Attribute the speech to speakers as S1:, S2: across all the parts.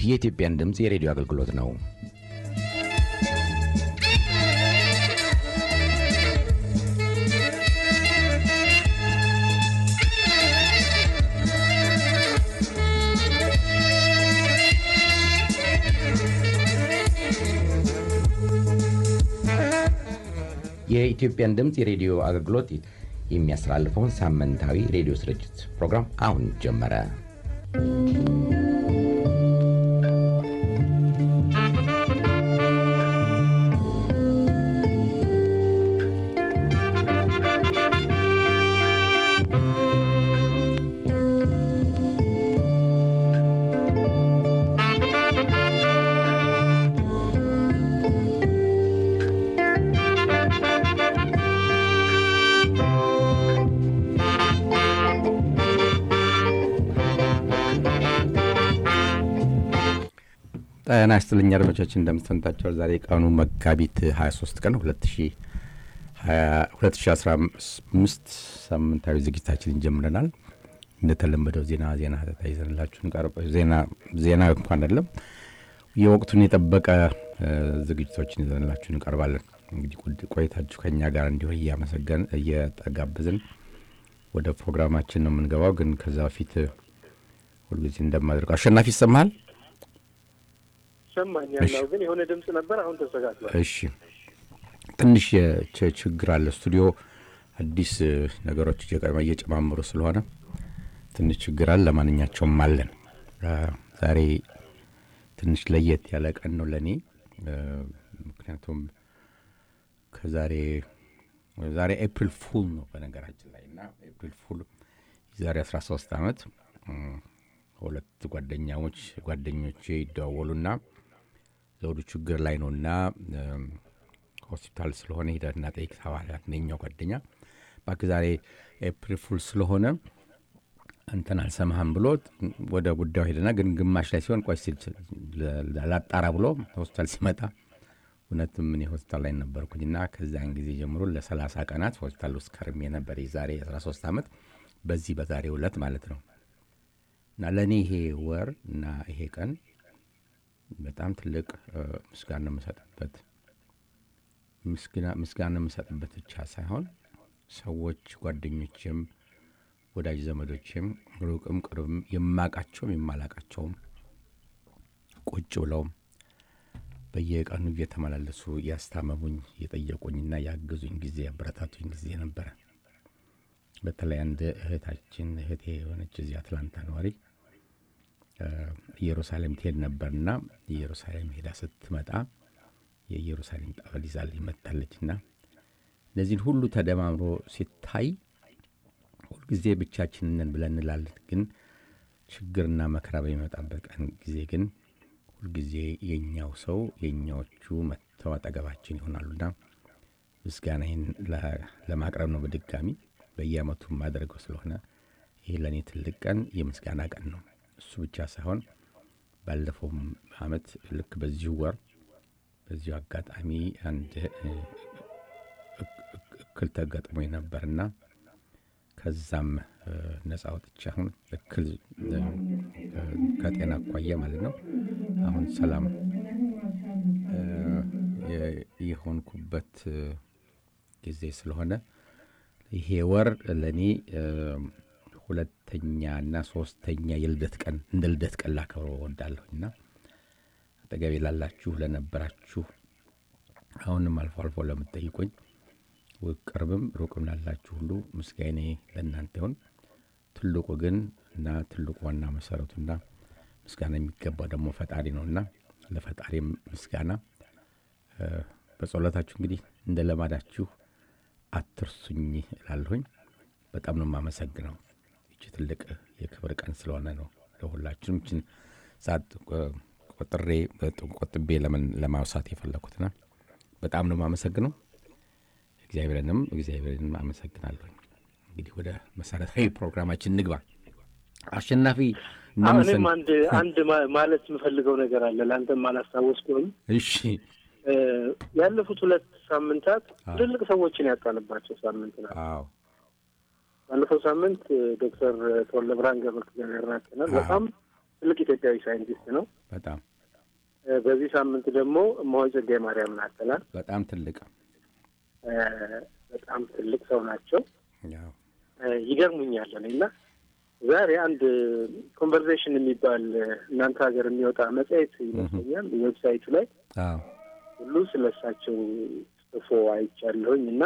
S1: የኢትዮጵያን ድምፅ የሬዲዮ አገልግሎት ነው። የኢትዮጵያን ድምፅ የሬዲዮ አገልግሎት የሚያስተላልፈውን ሳምንታዊ ሬዲዮ ስርጭት ፕሮግራም አሁን ጀመረ። ጤና ይስጥልኝ አድማጮቻችን፣ እንደምትሰንታቸው ዛሬ ቀኑ መጋቢት 23 ቀን 2015 ሳምንታዊ ዝግጅታችንን ጀምረናል። እንደተለመደው ዜና ዜና ይዘንላችሁ ዜና እንኳን አይደለም የወቅቱን የጠበቀ ዝግጅቶችን ይዘንላችሁ እንቀርባለን። እንግዲህ ቆይታችሁ ከኛ ጋር እንዲሆን እያመሰገን እየጠጋበዝን ወደ ፕሮግራማችን ነው የምንገባው። ግን ከዛ በፊት ሁልጊዜ እንደማደርገው አሸናፊ ይሰማሃል?
S2: ይሰማኛል ግን የሆነ ድምፅ ነበር። አሁን ተስተካክሏል።
S1: እሺ፣ ትንሽ ችግር አለ። ስቱዲዮ አዲስ ነገሮች እየጨማምሩ ስለሆነ ትንሽ ችግር አለ። ለማንኛቸውም አለን። ዛሬ ትንሽ ለየት ያለ ቀን ነው ለእኔ። ምክንያቱም ከዛሬ ዛሬ ኤፕሪል ፉል ነው በነገራችን ላይ እና ኤፕሪል ፉል የዛሬ 13 ዓመት ሁለት ጓደኛሞች ጓደኞቼ ይደዋወሉና ዘውዱ ችግር ላይ ነውና ሆስፒታል ስለሆነ ሂደትና ጠይቅ ተባለ። አንደኛው ጓደኛ እባክህ ዛሬ ኤፕሪል ፉል ስለሆነ እንትን አልሰማህም ብሎ ወደ ጉዳዩ ሄደና ግን ግማሽ ላይ ሲሆን ቆይ ሲል ላጣራ ብሎ ሆስፒታል ሲመጣ እውነትም እኔ ሆስፒታል ላይ ነበርኩኝና ከዚያን ጊዜ ጀምሮ ለሰላሳ ቀናት ሆስፒታል ውስጥ ከርሜ ነበር። የዛሬ 13 ዓመት በዚህ በዛሬው ዕለት ማለት ነው። እና ለእኔ ይሄ ወር እና ይሄ ቀን በጣም ትልቅ ምስጋና የምሰጥበት ምስጋና የምሰጥበት ብቻ ሳይሆን ሰዎች ጓደኞችም፣ ወዳጅ ዘመዶችም ሩቅም ቅርብም የማቃቸውም የማላቃቸውም ቁጭ ብለውም በየቀኑ እየተመላለሱ ያስታመሙኝ የጠየቁኝና ያገዙኝ ጊዜ ያበረታቱኝ ጊዜ ነበረ። በተለይ አንድ እህታችን እህቴ የሆነች እዚህ አትላንታ ነዋሪ ኢየሩሳሌም ትሄድ ነበርና ኢየሩሳሌም ሄዳ ስትመጣ የኢየሩሳሌም ጠበል ይዛልኝ መጥታለችና እነዚህን ሁሉ ተደማምሮ ሲታይ ሁልጊዜ ብቻችንን ነን ብለን እንላለን። ግን ችግርና መከራ በሚመጣበት ቀን ጊዜ ግን ሁልጊዜ የኛው ሰው የኛዎቹ መጥተው አጠገባችን ይሆናሉና ምስጋናዬን ለማቅረብ ነው በድጋሚ በየአመቱ የማደርገው ስለሆነ ይህ ለእኔ ትልቅ ቀን የምስጋና ቀን ነው። እሱ ብቻ ሳይሆን ባለፈውም አመት ልክ በዚሁ ወር በዚሁ አጋጣሚ አንድ እክል ተገጥሞ ነበርና ከዛም ነጻ ወጥቼ አሁን እክል ከጤና አኳያ ማለት ነው አሁን ሰላም የሆንኩበት ጊዜ ስለሆነ ይሄ ወር ለእኔ ሁለተኛና ሶስተኛ የልደት ቀን እንደ ልደት ቀን ላከብረው እወዳለሁና አጠገቤ ላላችሁ ለነበራችሁ፣ አሁንም አልፎ አልፎ ለምትጠይቁኝ ቅርብም ሩቅም ላላችሁ ሁሉ ምስጋኔ ለእናንተ ይሁን። ትልቁ ግን እና ትልቁ ዋና መሰረቱና ምስጋና የሚገባው ደግሞ ፈጣሪ ነውና ለፈጣሪም ምስጋና በጸሎታችሁ እንግዲህ እንደ ለማዳችሁ አትርሱኝ እላለሁኝ። በጣም ነው የማመሰግነው። ይቺ ትልቅ የክብር ቀን ስለሆነ ነው ለሁላችንም ይችን ሰዓት ቆጥሬ ቆጥቤ ለማውሳት የፈለኩትና በጣም ነው የማመሰግነው። እግዚአብሔርንም እግዚአብሔርንም አመሰግናለሁኝ። እንግዲህ ወደ መሰረታዊ ፕሮግራማችን ንግባ። አሸናፊ
S2: እኔም አንድ አንድ ማለት የምፈልገው ነገር አለ ለአንተም አላስታወስኩም።
S1: እሺ
S2: ያለፉት ሁለት ሳምንታት ትልልቅ ሰዎችን ያጣንባቸው ሳምንት ናት።
S1: አዎ
S2: ባለፈው ሳምንት ዶክተር ተወልደ ብርሃን ገብረ እግዚአብሔር ናቸናል። በጣም ትልቅ ኢትዮጵያዊ ሳይንቲስት ነው።
S1: በጣም
S2: በዚህ ሳምንት ደግሞ እማሆይ ጸጋዬ ማርያም ናተላል።
S1: በጣም ትልቅ
S2: በጣም ትልቅ ሰው ናቸው።
S1: ያው
S2: ይገርሙኛል እኔ እና ዛሬ አንድ ኮንቨርሴሽን የሚባል እናንተ ሀገር የሚወጣ መጽሔት ይመስለኛል ዌብሳይቱ ላይ
S1: አዎ
S2: ሁሉ ስለ እሳቸው ጽፎ አይቻለሁኝ እና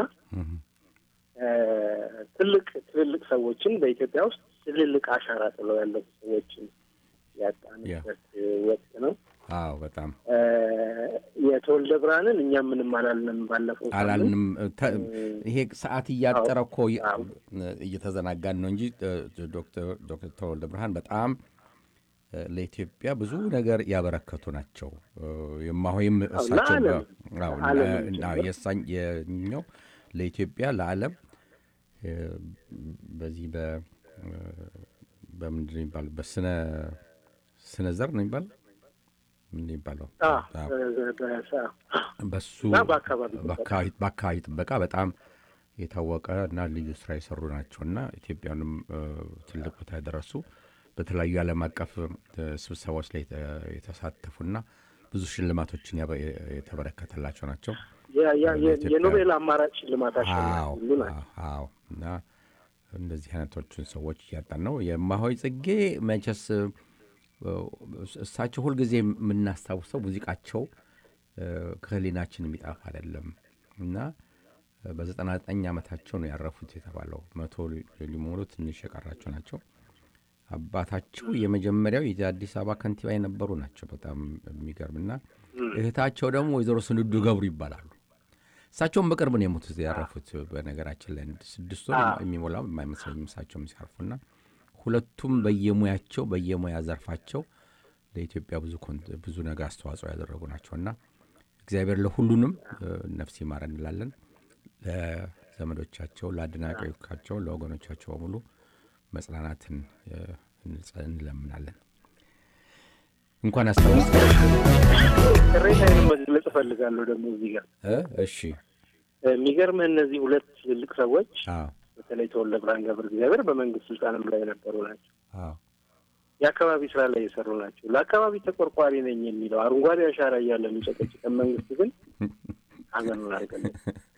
S2: ትልቅ ትልልቅ ሰዎችን በኢትዮጵያ ውስጥ ትልልቅ አሻራ ጥለው ያለፉ ሰዎችን ያጣንበት ወቅት ነው።
S1: አዎ በጣም
S2: የተወልደ ብርሃንን እኛም ምንም አላልንም። ባለፈው
S1: አላልንም። ይሄ ሰዓት እያጠረ እኮ እየተዘናጋን ነው እንጂ ዶክተር ተወልደ ብርሃን በጣም ለኢትዮጵያ ብዙ ነገር ያበረከቱ ናቸው። የማሆይም እሳቸው የኛው ለኢትዮጵያ ለዓለም በዚህ በምንድን ነው የሚባለው በስነ ስነ ዘር ነው የሚባለው ምን ይባለው በሱ በአካባቢ ጥበቃ በጣም የታወቀ እና ልዩ ስራ የሰሩ ናቸው እና ኢትዮጵያንም ትልቅ ቦታ ያደረሱ በተለያዩ ዓለም አቀፍ ስብሰባዎች ላይ የተሳተፉና ብዙ ሽልማቶችን የተበረከተላቸው ናቸው።
S2: የኖቤል አማራጭ ሽልማት
S1: አዎ እና እንደዚህ አይነቶችን ሰዎች እያጣን ነው። የማሆይ ጽጌ መቼስ እሳቸው ሁልጊዜ የምናስታውሰው ሙዚቃቸው ከህሊናችን የሚጠፋ አይደለም እና በዘጠና ዘጠኝ ዓመታቸው ነው ያረፉት የተባለው መቶ ሊሞሉ ትንሽ የቀራቸው ናቸው። አባታቸው የመጀመሪያው የአዲስ አበባ ከንቲባ የነበሩ ናቸው። በጣም የሚገርምና እህታቸው ደግሞ ወይዘሮ ስንዱ ገብሩ ይባላሉ። እሳቸውም በቅርብ ነው የሞቱት ያረፉት። በነገራችን ላይ ስድስት ወር የሚሞላው የማይመስለኝም እሳቸውም ሲያርፉና ሁለቱም በየሙያቸው በየሙያ ዘርፋቸው ለኢትዮጵያ ብዙ ብዙ ነገር አስተዋጽኦ ያደረጉ ናቸውና እግዚአብሔር ለሁሉንም ነፍስ ይማር እንላለን። ለዘመዶቻቸው፣ ለአድናቂዎቻቸው፣ ለወገኖቻቸው በሙሉ መጽናናትን እንለምናለን። እንኳን አስታወስ
S2: ቅሬታዬን መግለጽ እፈልጋለሁ። ደግሞ እዚህ ጋር
S1: እሺ፣
S2: የሚገርምህ እነዚህ ሁለት ትልልቅ ሰዎች
S1: አዎ
S2: በተለይ ተወልደ ብርሃን ገብረ እግዚአብሔር በመንግስት ስልጣንም ላይ የነበሩ ናቸው።
S1: አዎ
S2: የአካባቢ ስራ ላይ የሰሩ ናቸው። ለአካባቢ ተቆርቋሪ ነኝ የሚለው አረንጓዴ አሻራ እያለ የሚጨቀጭቀን መንግስት ግን ሀዘኑን አልገለጽ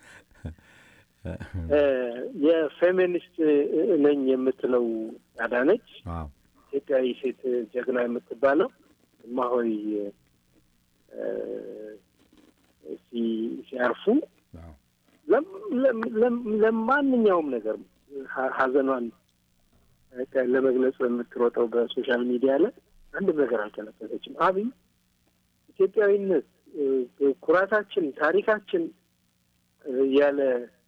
S2: የፌሚኒስት ነኝ የምትለው አዳነች
S1: አዎ
S2: ኢትዮጵያዊ ሴት ጀግና የምትባለው እማሆይ ሲያርፉ
S1: አዎ
S2: ለማንኛውም ነገር ሀዘኗን ለመግለጽ በምትሮጠው በሶሻል ሚዲያ ላይ አንድም ነገር አልተነፈሰችም። አብይ ኢትዮጵያዊነት ኩራታችን፣ ታሪካችን ያለ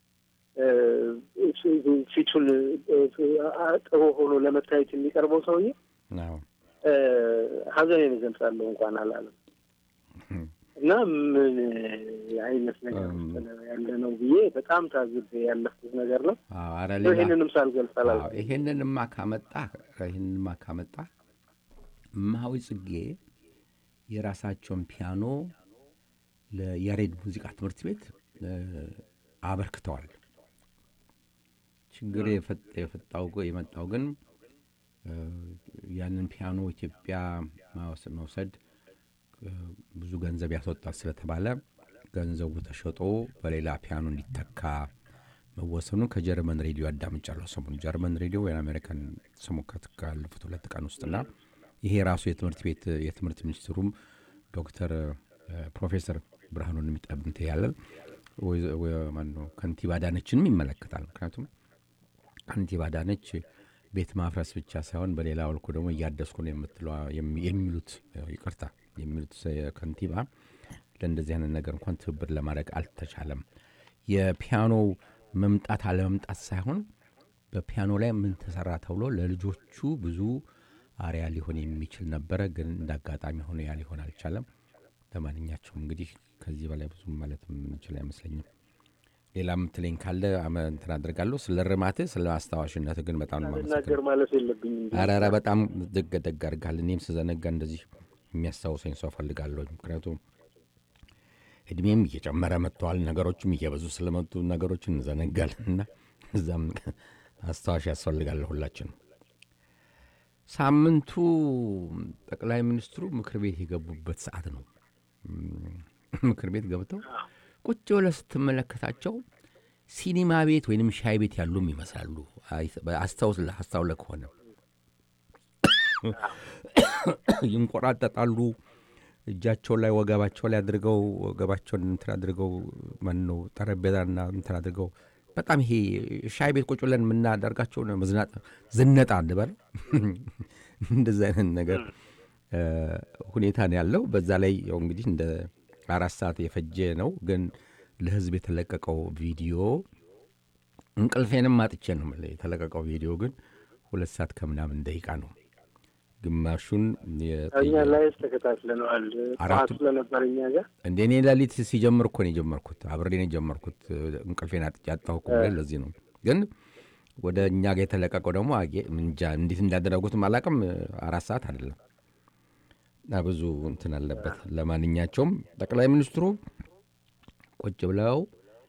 S2: ፊቱን ጥሩ ሆኖ ለመታየት የሚቀርበው ሰውዬ
S1: አዎ
S2: ሀዘኔን እገልጻለሁ እንኳን አላለም እና ምን አይነት ነገር ያለ ነው ብዬ በጣም ታዝቤ ያለፍኩት ነገር ነው።
S1: አዎ ኧረ ሌላ
S2: ይህንንም ሳልገልጽ
S1: አዎ
S2: አላልኩም።
S1: ይሄንንማ ካመጣ ይሄንንማ ካመጣ እማሆይ ጽጌ የራሳቸውን ፒያኖ ለያሬድ ሙዚቃ ትምህርት ቤት አበርክተዋል። ችግር የፈጠ- የፈጣው የመጣው ግን ያንን ፒያኖ ኢትዮጵያ ማወስ- መውሰድ ብዙ ገንዘብ ያስወጣል ስለተባለ ገንዘቡ ተሸጦ በሌላ ፒያኖ እንዲተካ መወሰኑ ከጀርመን ሬዲዮ አዳምጫለሁ። ሰሞኑ ጀርመን ሬዲዮ ወይም አሜሪካን ስሙ ከት- ካለፉት ሁለት ቀን ውስጥና ይሄ ራሱ የትምህርት ቤት የትምህርት ሚኒስትሩም ዶክተር ፕሮፌሰር ብርሃኑን የሚጠብንት ያለን ማነው ከንቲባ አዳነችንም ይመለከታል። ምክንያቱም ከንቲባ አዳነች ቤት ማፍረስ ብቻ ሳይሆን በሌላ መልኩ ደግሞ እያደስኩ ነው የምትለዋ የሚ- የሚሉት ይቅርታ የሚሉት ከንቲባ ለእንደዚህ አይነት ነገር እንኳን ትብብር ለማድረግ አልተቻለም። የፒያኖው መምጣት አለመምጣት ሳይሆን በፒያኖ ላይ ምን ተሰራ ተብሎ ለልጆቹ ብዙ አሪያ ሊሆን የሚችል ነበረ። ግን እንደ አጋጣሚ ሆኖ ያ ሊሆን አልቻለም። ለማንኛቸውም እንግዲህ ከዚህ በላይ ብዙ ማለት የምንችል አይመስለኝም። ሌላ የምትለኝ ካለ አመ- እንትን አድርጋለሁ። ስለ ርማትህ ስለ አስታዋሽነትህ ግን በጣም ነው የማመሰግነው።
S2: ልናገር ማለት የለብኝም።
S1: ኧረ ኧረ በጣም ደግ ደግ አድርጋል። እኔም ስዘነጋ እንደዚህ የሚያስታውሰኝ ሰው ፈልጋለሁ። ምክንያቱም እድሜም እየጨመረ መጥተዋል። ነገሮችም እየበዙ ስለመጡ ነገሮችን እንዘነጋለን እና እዛም አስታዋሽ ያስፈልጋል ሁላችን። ሳምንቱ ጠቅላይ ሚኒስትሩ ምክር ቤት የገቡበት ሰዓት ነው። ምክር ቤት ገብተው ቁጭ ብለህ ስትመለከታቸው ሲኒማ ቤት ወይንም ሻይ ቤት ያሉም ይመስላሉ። አስታውስ አስታውለ ከሆነ ይንቆራጠጣሉ። እጃቸው ላይ ወገባቸው ላይ አድርገው ወገባቸውን እንትን አድርገው ማን ነው ጠረጴዛና እንትን አድርገው በጣም ይሄ ሻይ ቤት ቁጭ ብለን የምናደርጋቸው ዝነጣ እንበል እንደዚ አይነት ነገር ሁኔታ ነው ያለው። በዛ ላይ ያው እንግዲህ እንደ አራት ሰዓት የፈጀ ነው፣ ግን ለህዝብ የተለቀቀው ቪዲዮ እንቅልፌንም አጥቼ ነው የተለቀቀው ቪዲዮ ግን ሁለት ሰዓት ከምናምን ደቂቃ ነው። ግማሹን
S2: እኛ ላይ ተከታትለነዋል። ጠዋት ስለነበር እኛ ጋር
S1: እንደ እኔ ሌሊት ሲጀምር እኮ ነው የጀመርኩት፣ አብሬ ነው የጀመርኩት። እንቅልፌን አጥቼ አጣሁ እኮ ለዚህ ነው። ግን ወደ እኛ ጋር የተለቀቀው ደግሞ እንጃ እንዴት እንዳደረጉትም አላውቅም። አራት ሰዓት አይደለም እና ብዙ እንትን አለበት። ለማንኛቸውም ጠቅላይ ሚኒስትሩ ቁጭ ብለው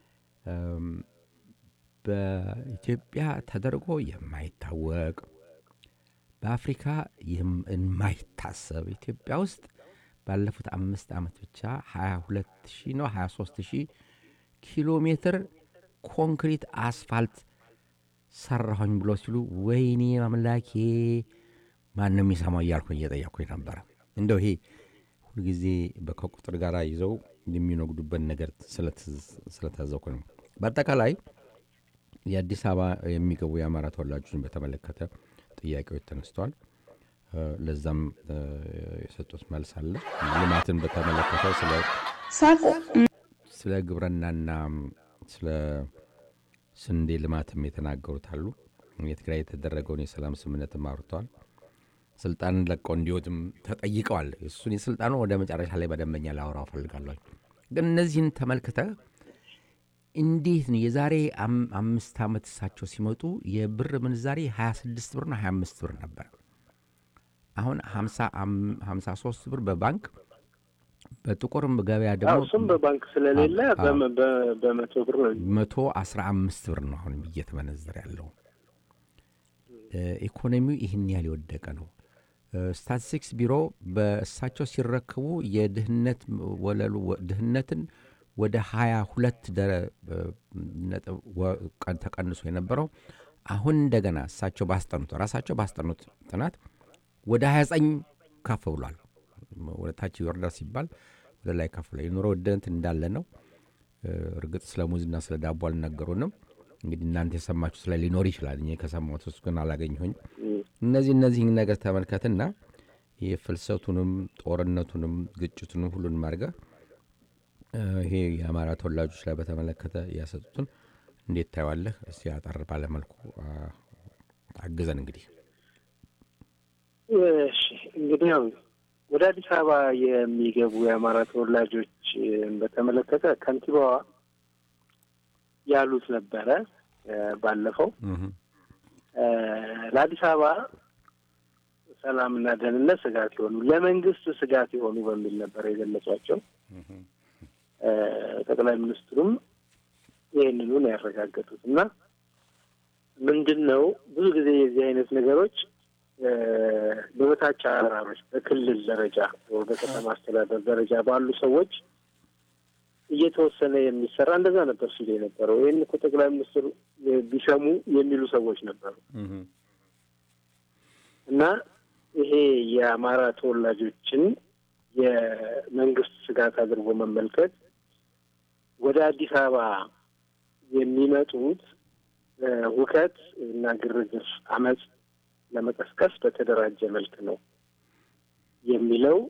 S1: በኢትዮጵያ ተደርጎ የማይታወቅ በአፍሪካ የማይታሰብ ኢትዮጵያ ውስጥ ባለፉት አምስት ዓመት ብቻ 22 ሺህ ነው 23 ሺህ ኪሎ ሜትር ኮንክሪት አስፋልት ሰራሁኝ ብሎ ሲሉ ወይኔ አምላኬ ማንም የሚሰማው እያልኩኝ እየጠየቅኩኝ ነበረ። እንደው ይሄ ሁልጊዜ ከቁጥር ጋር ይዘው የሚነግዱበት ነገር ስለታዘኩ ነው። በአጠቃላይ የአዲስ አበባ የሚገቡ የአማራ ተወላጆችን በተመለከተ ጥያቄዎች ተነስተዋል። ለዛም የሰጡት መልስ አለ። ልማትን በተመለከተ ስለ ግብርናና ስለ ስንዴ ልማትም የተናገሩት አሉ። የትግራይ የተደረገውን የሰላም ስምምነትም አውርተዋል። ስልጣንን ለቀው እንዲወጥም ተጠይቀዋል። እሱን የስልጣኑ ወደ መጨረሻ ላይ በደንበኛ ላወራው እፈልጋለሁ። ግን እነዚህን ተመልክተ እንዴት ነው የዛሬ አምስት ዓመት እሳቸው ሲመጡ የብር ምንዛሬ 26 ብርና 25 ብር ነበር። አሁን 53 ብር በባንክ በጥቁርም ገበያ ደግሞ
S2: እሱም በባንክ ስለሌለ በመቶ ብር ነው።
S1: መቶ 15 ብር ነው አሁን እየተመነዘረ ያለው። ኢኮኖሚው ይህን ያህል የወደቀ ነው። ስታቲስቲክስ ቢሮ በእሳቸው ሲረከቡ የድህነት ወለሉ ድህነትን ወደ 22 ተቀንሶ የነበረው አሁን እንደገና እሳቸው ባስጠኑት ራሳቸው ባስጠኑት ጥናት ወደ 29 ከፍ ብሏል። ወደ ታች ይወርዳል ሲባል ወደ ላይ ከፍ ብሏል። የኑሮ ውድነት እንዳለ ነው። እርግጥ ስለ ሙዝና ስለ ዳቦ አልነገሩንም። እንግዲህ እናንተ የሰማችሁ ስለ ሊኖር ይችላል። እኔ ከሰማሁት ውስጥ ግን አላገኘሁኝ። እነዚህ እነዚህን ነገር ተመልከትና ይህ ፍልሰቱንም ጦርነቱንም ግጭቱንም ሁሉንም አድርገህ ይሄ የአማራ ተወላጆች ላይ በተመለከተ ያሰጡትን እንዴት ታየዋለህ? እስቲ አጠር ባለመልኩ አግዘን። እንግዲህ
S2: እሺ፣ እንግዲህ ያው ወደ አዲስ አበባ የሚገቡ የአማራ ተወላጆች በተመለከተ ከንቲባዋ ያሉት ነበረ ባለፈው ለአዲስ አበባ ሰላምና ደህንነት ስጋት የሆኑ ለመንግስት ስጋት የሆኑ በሚል ነበር የገለጿቸው። ጠቅላይ ሚኒስትሩም ይህንኑ ነው ያረጋገጡት እና ምንድን ነው ብዙ ጊዜ የዚህ አይነት ነገሮች በበታች አመራሮች በክልል ደረጃ በከተማ አስተዳደር ደረጃ ባሉ ሰዎች እየተወሰነ የሚሰራ እንደዛ ነበር ሲሉ የነበረው። ይህን እኮ ጠቅላይ ሚኒስትሩ ቢሰሙ የሚሉ ሰዎች ነበሩ እና ይሄ የአማራ ተወላጆችን የመንግስት ስጋት አድርጎ መመልከት ወደ አዲስ አበባ የሚመጡት ሁከት እና ግርግር፣ አመፅ ለመቀስቀስ በተደራጀ መልክ ነው የሚለው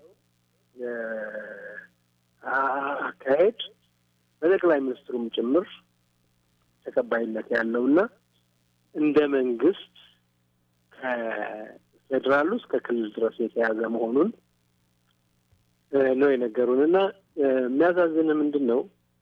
S2: አካሄድ በጠቅላይ ሚኒስትሩም ጭምር ተቀባይነት ያለውና እንደ መንግስት ከፌዴራሉ እስከ ክልል ድረስ የተያዘ መሆኑን ነው የነገሩን እና የሚያሳዝን ምንድን ነው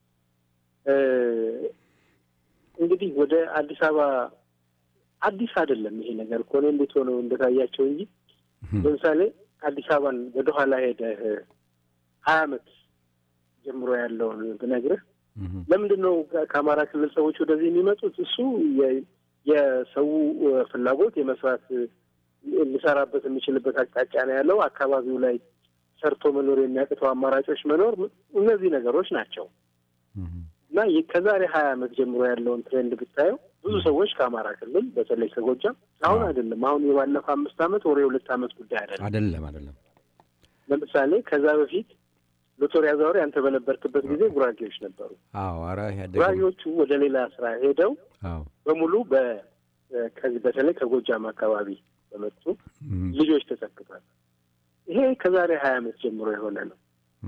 S2: እንግዲህ ወደ አዲስ አበባ አዲስ አይደለም ይሄ ነገር እኮ እኔ እንዴት ሆነው እንደታያቸው እንጂ ለምሳሌ አዲስ አበባን ወደኋላ ሄደህ ሀያ አመት ጀምሮ ያለውን ብነግርህ ለምንድን ነው ከአማራ ክልል ሰዎች ወደዚህ የሚመጡት? እሱ የሰው ፍላጎት የመስራት ሊሰራበት የሚችልበት አቅጣጫ ነው ያለው። አካባቢው ላይ ሰርቶ መኖር የሚያቅተው አማራጮች መኖር፣ እነዚህ ነገሮች ናቸው እና ከዛሬ ሀያ ዓመት ጀምሮ ያለውን ትሬንድ ብታየው ብዙ ሰዎች ከአማራ ክልል በተለይ ከጎጃም አሁን አይደለም አሁን የባለፈው አምስት ዓመት ወር የሁለት ዓመት ጉዳይ አይደለም
S1: አይደለም አይደለም።
S2: ለምሳሌ ከዛ በፊት ሎተሪ አዛውሪ አንተ በነበርክበት ጊዜ ጉራጌዎች ነበሩ።
S1: አዎ ኧረ ያደገ
S2: ጉራጌዎቹ ወደ ሌላ ስራ ሄደው
S1: አዎ
S2: በሙሉ ከዚህ በተለይ ከጎጃም አካባቢ በመጡ ልጆች ተተክቷል። ይሄ ከዛሬ ሀያ ዓመት ጀምሮ የሆነ ነው።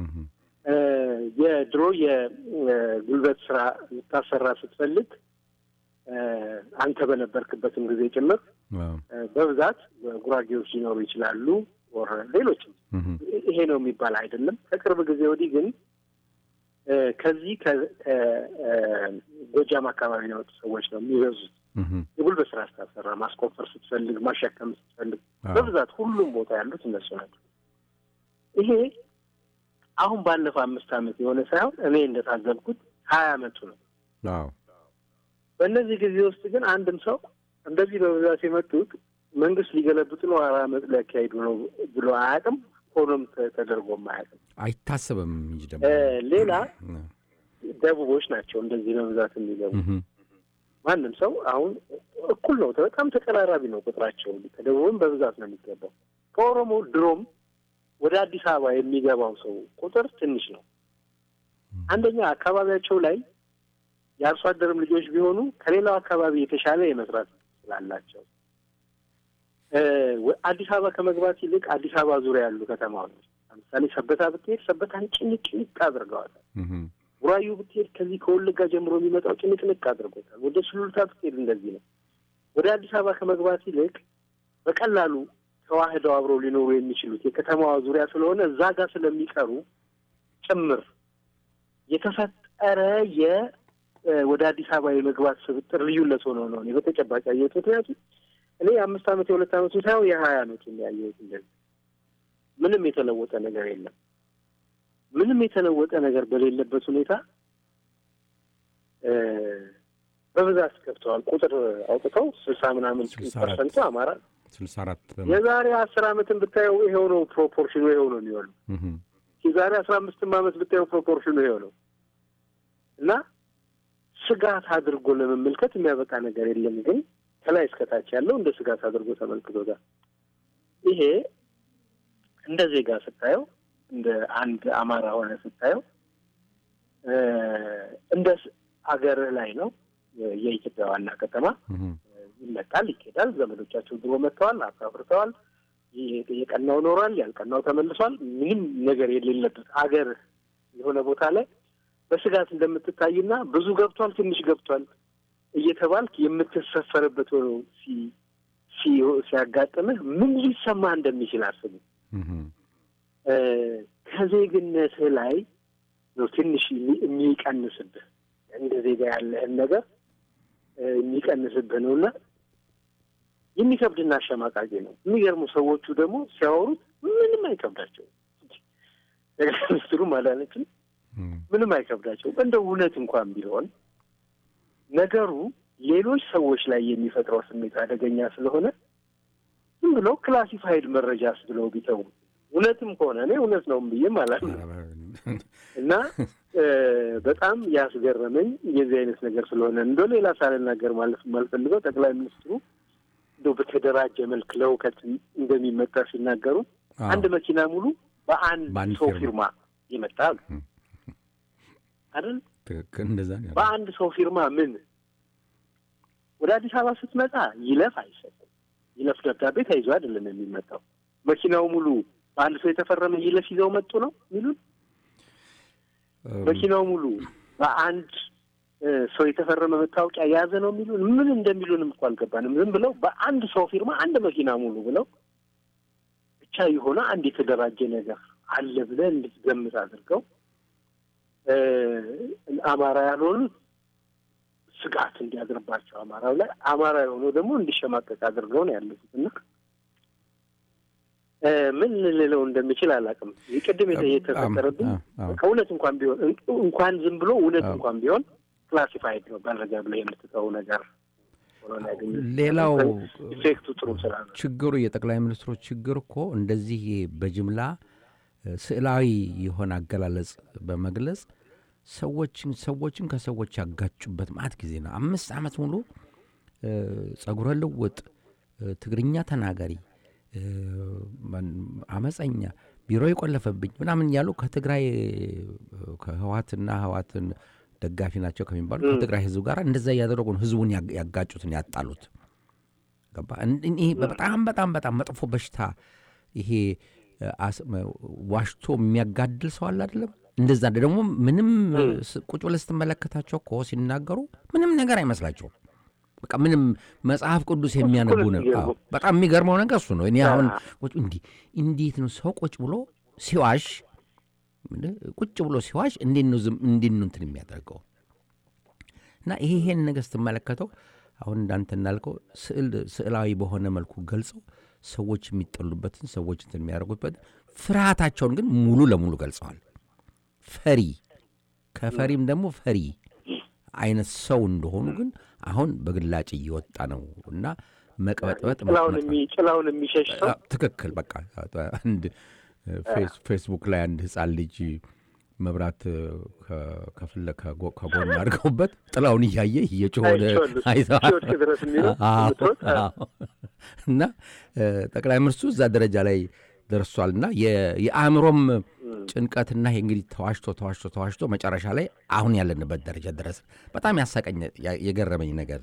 S2: የድሮ የጉልበት ስራ ልታሰራ ስትፈልግ አንተ በነበርክበትም ጊዜ ጭምር በብዛት ጉራጌዎች ሊኖሩ ይችላሉ። ወር ሌሎችም ይሄ ነው የሚባል አይደለም። ከቅርብ ጊዜ ወዲህ ግን ከዚህ ከጎጃም አካባቢ የመጡ ሰዎች ነው የሚበዙት። የጉልበት ስራ ስታሰራ፣ ማስቆፈር ስትፈልግ፣ ማሸከም ስትፈልግ በብዛት ሁሉም ቦታ ያሉት እነሱ ናቸው። ይሄ አሁን ባለፈው አምስት ዓመት የሆነ ሳይሆን እኔ እንደታዘብኩት ሀያ ዓመቱ ነው። በእነዚህ ጊዜ ውስጥ ግን አንድም ሰው እንደዚህ በብዛት የመጡት መንግስት ሊገለብጡ ነው፣ አራ ዓመት ሊያካሂዱ ነው ብሎ አያውቅም። ሆኖም ተደርጎም አያውቅም፣
S1: አይታሰብም እንጂ ደግሞ
S2: ሌላ ደቡቦች ናቸው እንደዚህ በብዛት የሚገቡ። ማንም ሰው አሁን እኩል ነው፣ በጣም ተቀራራቢ ነው ቁጥራቸው። ከደቡብም በብዛት ነው የሚገባው። ከኦሮሞ ድሮም ወደ አዲስ አበባ የሚገባው ሰው ቁጥር ትንሽ ነው። አንደኛ አካባቢያቸው ላይ የአርሶ አደርም ልጆች ቢሆኑ ከሌላው አካባቢ የተሻለ የመስራት ስላላቸው አዲስ አበባ ከመግባት ይልቅ አዲስ አበባ ዙሪያ ያሉ ከተማዎች ለምሳሌ ሰበታ ብትሄድ ሰበታን ጭንቅንቅ አድርገዋታል። ቡራዩ ብትሄድ ከዚህ ከወለጋ ጀምሮ የሚመጣው ጭንቅንቅ አድርጎታል። ወደ ሱሉልታ ብትሄድ እንደዚህ ነው። ወደ አዲስ አበባ ከመግባት ይልቅ በቀላሉ ተዋህደው አብረው ሊኖሩ የሚችሉት የከተማዋ ዙሪያ ስለሆነ እዛ ጋር ስለሚቀሩ ጭምር የተፈጠረ የ ወደ አዲስ አበባ የመግባት ስብጥር ልዩነት ሆኖ ነው እኔ በተጨባጭ ያየሁት። ምክንያቱም እኔ የአምስት ዓመት የሁለት ዓመቱ ሳይሆን የሀያ ዓመቱ ያየሁት እንደዚህ ምንም የተለወጠ ነገር የለም። ምንም የተለወጠ ነገር በሌለበት ሁኔታ በብዛት ገብተዋል። ቁጥር አውጥተው ስልሳ ምናምን ፐርሰንቱ አማራ
S1: ስልሳ አራት
S2: የዛሬ አስር ዓመትን ብታየው ይሄው ነው ፕሮፖርሽኑ፣ ይሄው ነው የሚሆነው። የዛሬ አስራ አምስትም ዓመት ብታየው ፕሮፖርሽኑ ይሄው ነው እና ስጋት አድርጎ ለመመልከት የሚያበቃ ነገር የለም። ግን ከላይ እስከታች ያለው እንደ ስጋት አድርጎ ተመልክቶታል። ይሄ እንደ ዜጋ ስታየው፣ እንደ አንድ አማራ ሆነ ስታየው እንደ አገርህ ላይ ነው። የኢትዮጵያ ዋና ከተማ ይመጣል፣ ይኬዳል። ዘመዶቻቸው ድሮ መጥተዋል፣ አፍርተዋል። የቀናው ኖሯል፣ ያልቀናው ተመልሷል። ምንም ነገር የሌለበት አገር የሆነ ቦታ ላይ በስጋት እንደምትታይና ብዙ ገብቷል፣ ትንሽ ገብቷል እየተባልክ የምትሰፈርበት ሆኖ ሲያጋጥምህ ምን ሊሰማ እንደሚችል አስቡ። ከዜግነትህ ላይ ነው ትንሽ የሚቀንስብህ እንደ ዜጋ ያለህን ነገር የሚቀንስብህ ነው እና የሚከብድና አሸማቃቂ ነው። የሚገርሙ ሰዎቹ ደግሞ ሲያወሩት ምንም አይከብዳቸውም። ጠቅላይ ሚኒስትሩም አላለችም ምንም አይከብዳቸው። እንደው እውነት እንኳን ቢሆን ነገሩ ሌሎች ሰዎች ላይ የሚፈጥረው ስሜት አደገኛ ስለሆነ ዝም ብለው ክላሲፋይድ መረጃስ ብለው ቢተው እውነትም ከሆነ እኔ እውነት ነው ብዬም አላምንም እና በጣም ያስገረመኝ የዚህ አይነት ነገር ስለሆነ እንደ ሌላ ሳልናገር ማለት የማልፈልገው ጠቅላይ ሚኒስትሩ እንደው በተደራጀ መልክ ለእውከት እንደሚመጣ ሲናገሩ አንድ መኪና ሙሉ በአንድ ሰው ፊርማ ይመጣል አይደል?
S1: ትክክል። እንደዛ ነው።
S2: በአንድ ሰው ፊርማ ምን ወደ አዲስ አበባ ስትመጣ ይለፍ አይሰጥም። ይለፍ ደብዳቤ ተይዞ አይደለም የሚመጣው። መኪናው ሙሉ በአንድ ሰው የተፈረመ ይለፍ ይዘው መጡ ነው የሚሉን። መኪናው ሙሉ በአንድ ሰው የተፈረመ መታወቂያ የያዘ ነው የሚሉን። ምን እንደሚሉንም እኮ አልገባንም። ዝም ብለው በአንድ ሰው ፊርማ አንድ መኪና ሙሉ ብለው ብቻ የሆነ አንድ የተደራጀ ነገር አለ ብለህ እንድትገምት አድርገው አማራ ያልሆኑት ስጋት እንዲያድርባቸው አማራው ላይ አማራ የሆነው ደግሞ እንዲሸማቀቅ አድርገው ነው ያለፉት እና ምን ልለው እንደሚችል አላውቅም። ቅድም የተፈጠረብኝ ከእውነት እንኳን ቢሆን እንኳን ዝም ብሎ እውነት እንኳን ቢሆን ክላሲፋይድ ነው መረጃ ብለህ የምትተው ነገር ሆኖ ነው ያገኙት።
S1: ሌላው
S2: ኢፌክቱ ጥሩ ስራ ነው።
S1: ችግሩ የጠቅላይ ሚኒስትሩ ችግር እኮ እንደዚህ በጅምላ እ፣ ስዕላዊ የሆነ አገላለጽ በመግለጽ ሰዎችን ሰዎችን ከሰዎች ያጋጩበት ማት ጊዜ ነው። አምስት ዓመት ሙሉ እ፣ ጸጉረ ልውጥ፣ እ፣ ትግርኛ ተናጋሪ፣ እ፣ ማን- አመፀኛ፣ ቢሮ የቆለፈብኝ ምናምን እያሉ ከትግራይ እ፣ ከህዋትና ህዋትን ደጋፊ ናቸው ከሚባሉ ከትግራይ ህዝብ ጋር እንደዛ እያደረጉ ነው ህዝቡን ያግ- ያጋጩትን ያጣሉት። ገባ እን- እን- ይሄ በጣም በጣም በጣም መጥፎ በሽታ ይሄ እ፣ አስ- መ- ዋሽቶ የሚያጋድል ሰው አለ አይደለም። እንደዛ ደግሞ ምንም ስ- ቁጭ ብለህ ስትመለከታቸው እኮ ሲናገሩ ምንም ነገር አይመስላቸውም። በቃ ምንም መጽሐፍ ቅዱስ የሚያነቡ ነው።
S2: የሚገርመው።
S1: አዎ፣ በጣም የሚገርመው ነገር እሱ ነው። እኔ አሁን ቁጭ እንዲህ እንዴት ነው ሰው ቁጭ ብሎ ሲዋሽ ምንድን ቁጭ ብሎ ሲዋሽ እንዴት ነው ዝም እንዴት ነው እንትን የሚያደርገው? እና ይሄ ይሄን ነገር ስትመለከተው አሁን እንዳንተ እንዳልከው ስዕል ስዕላዊ በሆነ መልኩ ገልጸው ሰዎች የሚጠሉበትን ሰዎች እንትን የሚያደርጉበት ፍርሃታቸውን ግን ሙሉ ለሙሉ ገልጸዋል። ፈሪ ከፈሪም ደግሞ ፈሪ አይነት ሰው እንደሆኑ ግን አሁን በግላጭ እየወጣ ነው እና መቅበጥበጥ
S2: ጭላውን
S1: መቅበጥበጥ
S2: የሚ- ጭላውን የሚሸሽ ሰው
S1: አ- ትክክል በቃ አንድ ፌስ- ፌስቡክ ላይ አንድ ህፃን ልጅ መብራት ከ- ከፍለ ከጎ- ከጎን አድርገውበት ጥላውን እያየ እየጮኸ ወደ
S2: አይቼዋለሁ።
S1: አይተዋል።
S2: እስኪወድቅ ድረስ የሚሮጥ
S1: አዎ፣
S2: የምትሮጥ፣
S1: አዎ። እና እ፣ ጠቅላይ ሚኒስትሩ እዛ ደረጃ ላይ ደርሷል እና የ- የአእምሮም ጭንቀትና ይሄ እንግዲህ ተዋሽቶ ተዋሽቶ ተዋሽቶ መጨረሻ ላይ አሁን ያለንበት ደረጃ ድረስ በጣም ያሳቀኝ ያ- የገረመኝ ነገር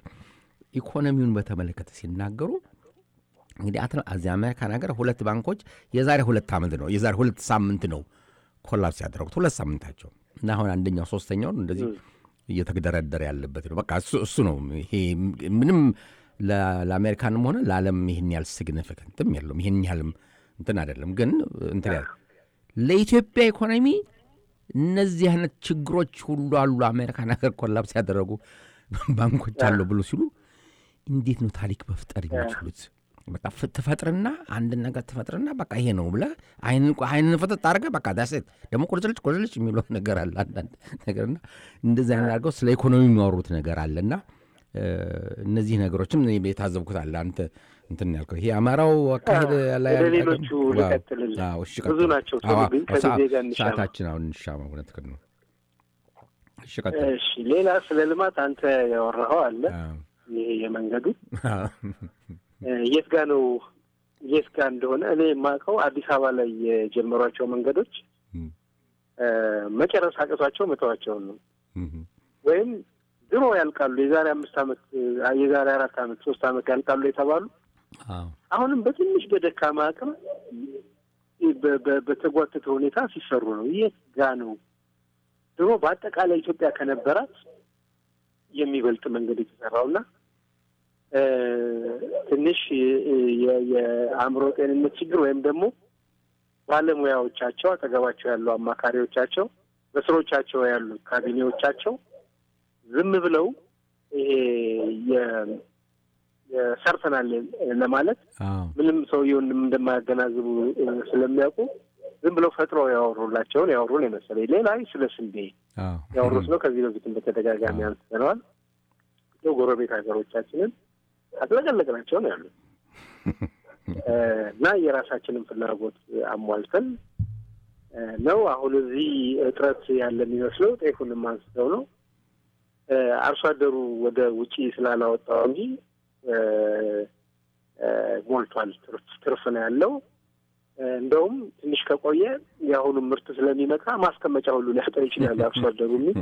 S1: ኢኮኖሚውን በተመለከተ ሲናገሩ እንግዲህ አትላ- እዚህ አሜሪካን ሀገር ሁለት ባንኮች የዛሬ ሁለት ዓመት ነው የዛሬ ሁለት ሳምንት ነው ኮላፕስ ያደረጉት ሁለት ሳምንታቸው እና አሁን አንደኛው ሶስተኛውን እንደዚህ እየተደረደረ ያለበት ነው። በቃ እሱ እሱ ነው። ይሄ ምንም ለ- ለአሜሪካንም ሆነ ለዓለም ይህን ያህል ሲግኒፊካንትም የለውም። ይህን ያህልም እንትን አይደለም። ግን እንትን ያህል ለኢትዮጵያ ኢኮኖሚ እነዚህ አይነት ችግሮች ሁሉ አሉ። አሜሪካን ሀገር ኮላፕስ ያደረጉ ባንኮች አለው ብሎ ሲሉ እንዴት ነው ታሪክ መፍጠር የሚችሉት? በቃ ፍ- ትፈጥርና አንድን ነገር ትፈጥርና በቃ ይሄ ነው ብለህ አይንን አይንን ፍጥጥ አድርገህ በቃ ዳሴት ደግሞ ቁርጭልጭ ቁርጭልጭ የሚለው ነገር አለ አንዳንድ ነገርና እንደዚህ አይነት አድርገው ስለ ኢኮኖሚ የሚያወሩት ነገር አለና እ፣ እነዚህ ነገሮችም እኔ የታዘብኩት አለ። አንተ እንትን ያልከው ይሄ አማራው አካሄድ ላይ
S2: ወደ
S1: ያለ-
S2: ሌሎቹ
S1: ዋው።
S2: ልቀጥልልህ።
S1: አዎ፣ እሺ፣
S2: ብዙ
S1: ቀጥል።
S2: ናቸው።
S1: አዎ፣
S2: ሰው ግን ከጊዜ
S1: ሰዓ-
S2: ጋር እንሻማ።
S1: ሰዓታችን አሁን እንሻማ። እውነት ነው። እሺ፣ ቀጥል።
S2: እሺ፣ ሌላ ስለ ልማት አንተ ያወራኸው አለ።
S1: አዎ።
S2: ይሄ የመንገዱ
S1: አዎ።
S2: እ፣ የት ጋ ነው የት ጋ እንደሆነ እኔ የማውቀው አዲስ አበባ ላይ የጀመሯቸው መንገዶች
S1: እም፣
S2: እ፣ መጨረስ አቅቷቸው መተዋቸውን ነው
S1: እም፣
S2: ወይም ድሮ ያልቃሉ የዛሬ አምስት ዓመት እ፣ የዛሬ አራት ዓመት ሶስት ዓመት ያልቃሉ የተባሉ
S1: አዎ።
S2: አሁንም በትንሽ በደካማ አቅም በ- በ- በተጓተተ ሁኔታ ሲሰሩ ነው። የት ጋ ነው ድሮ በአጠቃላይ ኢትዮጵያ ከነበራት የሚበልጥ መንገድ የተሰራውና እ፣ ትንሽ የ- የ- የአእምሮ ጤንነት ችግር ወይም ደግሞ ባለሙያዎቻቸው አጠገባቸው ያሉ አማካሪዎቻቸው በስሮቻቸው ያሉ ካቢኔዎቻቸው ዝም ብለው ይሄ የ- የሰርተናል ለማለት
S1: አዎ።
S2: ምንም ሰውየውን እንደማያገናዝቡ እ፣ ስለሚያውቁ ዝም ብለው ፈጥረው ያወሩላቸውን ያወሩን የመሰለኝ። ሌላ ስለ ስንዴ
S1: አዎ።
S2: ያወሩት ነው። ከዚህ በፊትም በተደጋጋሚ አንስተነዋል። ያው ጎረቤት ሀገሮቻችንን አጥለቀለቅናቸው ነው ያሉት እ፣ እና የራሳችንን ፍላጎት አሟልተን እ፣ ነው አሁን እዚህ እጥረት ያለ የሚመስለው ጤፉንም አንስተው ነው እ፣ አርሶ አደሩ ወደ ውጪ ስላላወጣው እንጂ እ፣ እ፣ ሞልቷል። ትርፍ ትርፍ ነው ያለው። እ፣ እንደውም ትንሽ ከቆየ የአሁኑም ምርት ስለሚመጣ ማስቀመጫ ሁሉ ሊያጣ ይችላል አርሶ አደሩ የሚል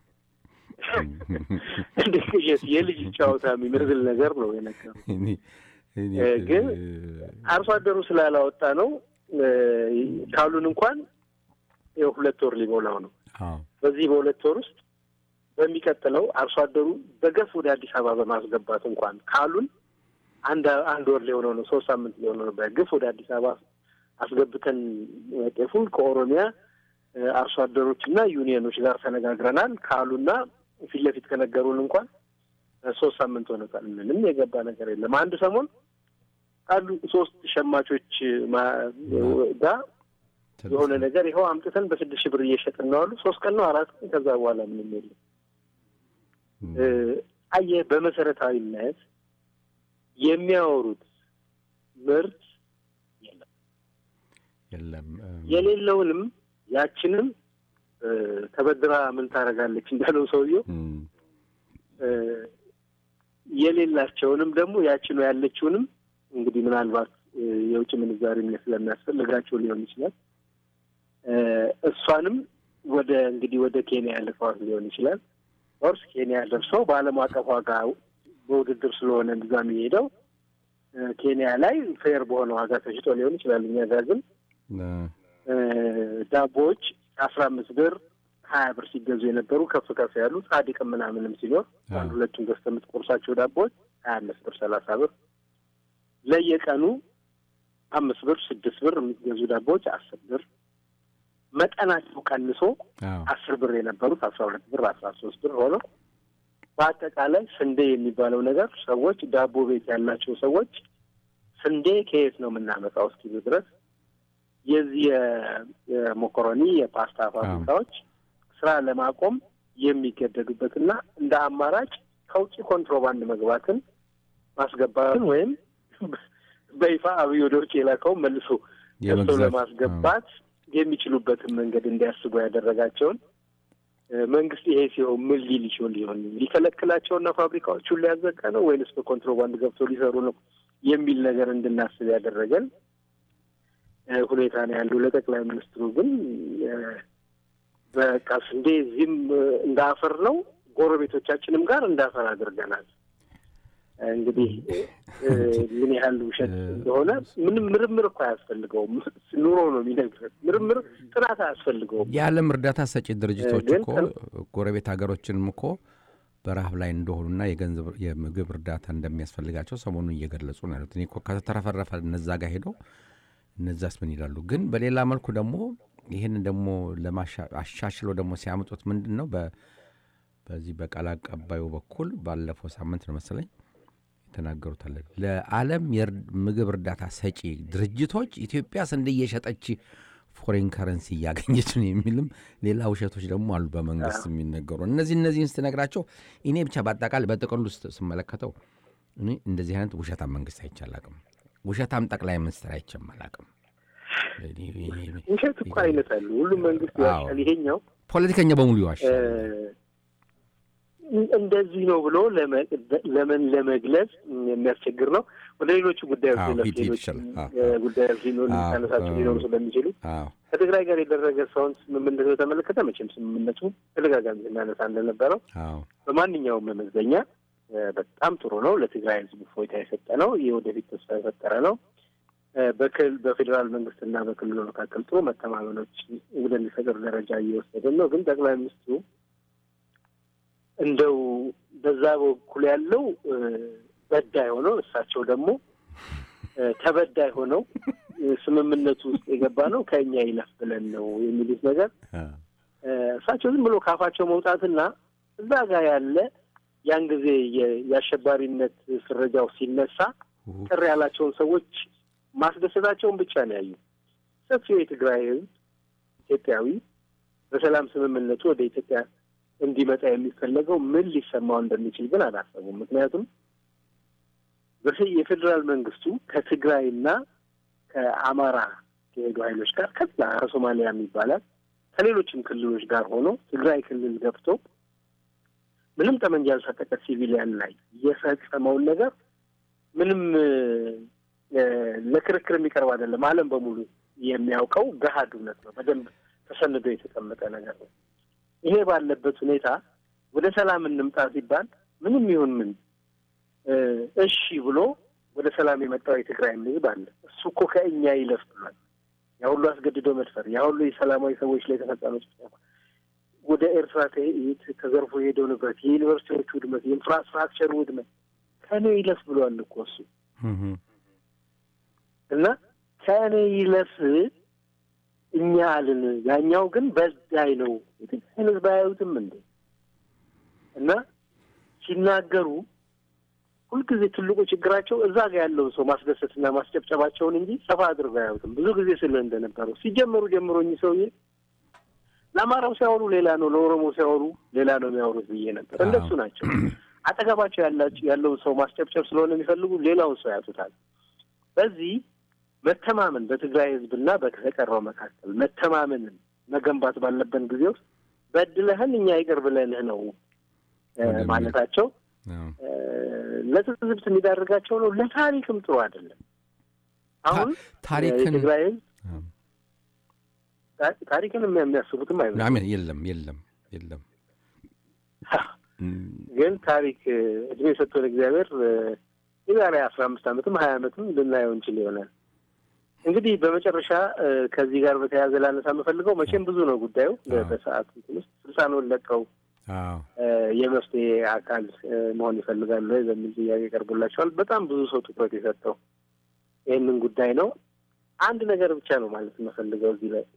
S2: እንደ ቅዠት የልጅ ጨዋታ የሚመስል ነገር ነው የነገሩ።
S1: እኔ- እኔ-
S2: እ፣ ግን አርሶ አደሩ ስላላወጣ ነው እ፣ ካሉን እንኳን ይኸው ሁለት ወር ሊሞላው ነው።
S1: አዎ።
S2: በዚህ በሁለት ወር ውስጥ በሚቀጥለው አርሶ አደሩ በገፍ ወደ አዲስ አበባ በማስገባት እንኳን ካሉን አንድ አንድ ወር ሊሆነው ነው፣ ሶስት ሳምንት ሊሆነው ነው። በግፍ ወደ አዲስ አበባ አስገብተን ጤፉን ከኦሮሚያ እ፣ አርሶ አደሮች እና ዩኒየኖች ጋር ተነጋግረናል ካሉና ፊት ለፊት ከነገሩን እንኳን እ፣ ሶስት ሳምንት ሆኖታል። ምንም የገባ ነገር የለም። አንድ ሰሞን አሉ ሶስት ሸማቾች ማ- ጋር የሆነ ነገር ይኸው አምጥተን በስድስት ሺህ ብር እየሸጥን ነው አሉ። ሶስት ቀን ነው አራት ቀን፣ ከዛ በኋላ ምንም የለም። እ፣ አየህ በመሰረታዊነት የሚያወሩት ምርት የለም
S1: የለም
S2: የሌለውንም ያችንም ተበድራ ምን ታደርጋለች እንዳለው ሰውየው የሌላቸውንም ደግሞ ያችኑ ያለችውንም እንግዲህ ምናልባት የውጭ ምንዛሪ ስለሚያስፈልጋቸው ሊሆን ይችላል እሷንም ወደ እንግዲህ ወደ ኬንያ ልከዋት ሊሆን ይችላል። ኦርስ ኬንያ ደርሰው በዓለም አቀፍ ዋጋ በውድድር ስለሆነ እዛ የሚሄደው ኬንያ ላይ ፌር በሆነ ዋጋ ተሽጦ ሊሆን ይችላል። እኛ ጋር ግን ዳቦዎች አስራ አምስት ብር ሀያ ብር ሲገዙ የነበሩ ከፍ ከፍ ያሉ ጻድቅም ምናምንም ሲኖር አንድ ሁለቱን ገዝተህ የምትቆርሳቸው ዳቦዎች ሀያ አምስት ብር ሰላሳ ብር ለየቀኑ አምስት ብር ስድስት ብር የሚገዙ ዳቦዎች አስር ብር መጠናቸው ቀንሶ አስር ብር የነበሩት አስራ ሁለት ብር አስራ ሶስት ብር ሆነው በአጠቃላይ ስንዴ የሚባለው ነገር ሰዎች ዳቦ ቤት ያላቸው ሰዎች ስንዴ ከየት ነው የምናመጣው እስኪሉ ድረስ የዚህ የሞኮሮኒ የፓስታ ፋብሪካዎች ስራ ለማቆም የሚገደዱበትና እንደ አማራጭ ከውጭ ኮንትሮባንድ መግባትን ማስገባትን ወይም በይፋ አብይ ወደ ውጭ የላከውን መልሶ ገዝቶ ለማስገባት የሚችሉበትን መንገድ እንዲያስቡ ያደረጋቸውን መንግስት ይሄ ሲሆን ምን ሊል ይችል ሊሆን ሊከለክላቸውና ፋብሪካዎቹን ሊያዘጋ ነው ወይንስ በኮንትሮባንድ ገብቶ ሊሰሩ ነው የሚል ነገር እንድናስብ ያደረገን ሁኔታ ነው ያለው። ለጠቅላይ ሚኒስትሩ ግን በቃ ስንዴ እዚህም እንዳፈር ነው፣ ጎረቤቶቻችንም ጋር እንዳፈር አድርገናል። እንግዲህ ምን ያህል ውሸት እንደሆነ ምንም ምርምር እኮ አያስፈልገውም። ኑሮ ነው የሚነግረን። ምርምር ጥናት አያስፈልገውም።
S1: የዓለም እርዳታ ሰጪ ድርጅቶች እኮ ጎረቤት ሀገሮችንም እኮ በረሀብ ላይ እንደሆኑና የገንዘብ የምግብ እርዳታ እንደሚያስፈልጋቸው ሰሞኑን እየገለጹ ነው ያሉት። እኔ እኮ ከተረፈረፈ እነዛ ጋር ሄደው እነዛስ ምን ይላሉ? ግን በሌላ መልኩ ደግሞ ይህንን ደግሞ አሻሽለው ደግሞ ሲያመጡት ምንድን ነው በዚህ በቃል አቀባዩ በኩል ባለፈው ሳምንት ነው መሰለኝ የተናገሩታለን ለዓለም ምግብ እርዳታ ሰጪ ድርጅቶች ኢትዮጵያ ስንዴ እየሸጠች ፎሬን ከረንሲ እያገኘች ነው የሚልም ሌላ ውሸቶች ደግሞ አሉ በመንግስት የሚነገሩ። እነዚህ እነዚህን ስትነግራቸው እኔ ብቻ በአጠቃላይ በጥቅሉ ስመለከተው እኔ እንደዚህ አይነት ውሸታም መንግስት አይቻላቅም፣ ውሸታም ጠቅላይ ሚኒስትር አይቼም አላቅም።
S2: ውሸት እኮ አይነት አሉ። ሁሉም መንግስት ይዋሻል። ይሄኛው
S1: ፖለቲከኛ በሙሉ ይዋሻል።
S2: እንደዚህ ነው ብሎ ለምን ለመግለጽ የሚያስቸግር ነው። ወደ ሌሎቹ ጉዳዮች ሌሎች ጉዳዮች ታነሳቸው ሊኖሩ ስለሚችሉ ከትግራይ ጋር የደረገ ሰውን ስምምነት በተመለከተ መቼም ስምምነቱ ተደጋጋሚ ስናነሳ እንደነበረው በማንኛውም መመዘኛ በጣም ጥሩ ነው። ለትግራይ ሕዝብ እፎይታ የሰጠ ነው። የወደፊት ተስፋ የፈጠረ ነው። በክል በፌዴራል መንግስትና በክልሉ መካከል ጥሩ መተማመኖች ወደሚፈጥር ደረጃ እየወሰደን ነው። ግን ጠቅላይ ሚኒስትሩ እንደው በዛ በኩል ያለው በዳይ ሆነው እሳቸው ደግሞ ተበዳይ ሆነው ስምምነቱ ውስጥ የገባ ነው ከእኛ ይለፍ ብለን ነው የሚሉት ነገር እሳቸው ዝም ብሎ ካፋቸው መውጣትና እዛ ጋር ያለ ያን ጊዜ የአሸባሪነት ፍረጃው ሲነሳ ቅር ያላቸውን ሰዎች ማስደሰታቸውን ብቻ ነው ያዩ። ሰፊው የትግራይ ህዝብ ኢትዮጵያዊ በሰላም ስምምነቱ ወደ ኢትዮጵያ እንዲመጣ የሚፈለገው ምን ሊሰማው እንደሚችል ግን አላሰቡም። ምክንያቱም የፌዴራል መንግስቱ ከትግራይና ከአማራ ከሄዱ ኃይሎች ጋር ከዛ ከሶማሊያም ይባላል ከሌሎችም ክልሎች ጋር ሆኖ ትግራይ ክልል ገብቶ ምንም ጠመንጃ ያልታጠቀ ሲቪሊያን ላይ የፈጸመውን ነገር ምንም ለክርክር የሚቀርብ አይደለም። ዓለም በሙሉ የሚያውቀው ገሀድ እውነት ነው። በደንብ ተሰንዶ የተቀመጠ ነገር ነው። ይሄ ባለበት ሁኔታ ወደ ሰላም እንምጣ ሲባል ምንም ይሁን ምን እሺ ብሎ ወደ ሰላም የመጣው የትግራይ ህዝብ አለ። እሱ እኮ ከእኛ ይለፍ ብሏል። ያ ሁሉ አስገድዶ መድፈር፣ ያ ሁሉ የሰላማዊ ሰዎች ላይ የተፈጸመ ጭፍጨፋ፣ ወደ ኤርትራ ተዘርፎ የሄደው ንብረት፣ የዩኒቨርሲቲዎች ውድመት፣ የኢንፍራስትራክቸር ውድመት ከእኔ ይለፍ ብሏል እኮ እሱ እና ከእኔ ይለፍ እኛ አልን። ያኛው ግን በዳይ ነው። የትግራይን ህዝብ አያዩትም እንዴ? እና ሲናገሩ ሁልጊዜ ትልቁ ችግራቸው እዛ ጋር ያለውን ሰው ማስደሰትና ማስጨብጨባቸውን እንጂ ሰፋ አድርገው አያዩትም። ብዙ ጊዜ ስለ እንደነበረው ሲጀመሩ ጀምሮ እኚህ ሰውዬ ለአማራው ሲያወሩ ሌላ ነው፣ ለኦሮሞ ሲያወሩ ሌላ ነው የሚያወሩት ብዬ ነበር። እንደሱ ናቸው። አጠገባቸው ያለውን ሰው ማስጨብጨብ ስለሆነ የሚፈልጉ ሌላውን ሰው ያጡታል። በዚህ መተማመን በትግራይ ህዝብና በተቀረው መካከል መተማመንን መገንባት ባለብን ጊዜ ውስጥ በድለህን እኛ ይቅር ብለንህ ነው ማለታቸው ለትዝብት የሚዳርጋቸው ነው። ለታሪክም ጥሩ አይደለም። አሁን
S1: ታሪክን
S2: የትግራይ ህዝብ ታሪክን የሚያስቡትም አይመስልም።
S1: የለም የለም የለም።
S2: ግን ታሪክ እድሜ የሰጠን እግዚአብሔር የዛሬ አስራ አምስት ዓመትም ሀያ ዓመትም ልናየው እንችል ይሆናል። እንግዲህ በመጨረሻ ከዚህ ጋር በተያያዘ ላነሳ የምፈልገው መቼም ብዙ ነው ጉዳዩ በሰዓት እንትን ውስጥ ስልጣኑን ለቀው የመፍትሄ አካል መሆን ይፈልጋሉ ወይ በሚል ጥያቄ ቀርቦላቸዋል። በጣም ብዙ ሰው ትኩረት የሰጠው ይህንን ጉዳይ ነው። አንድ ነገር ብቻ ነው ማለት የምፈልገው እዚህ ላይ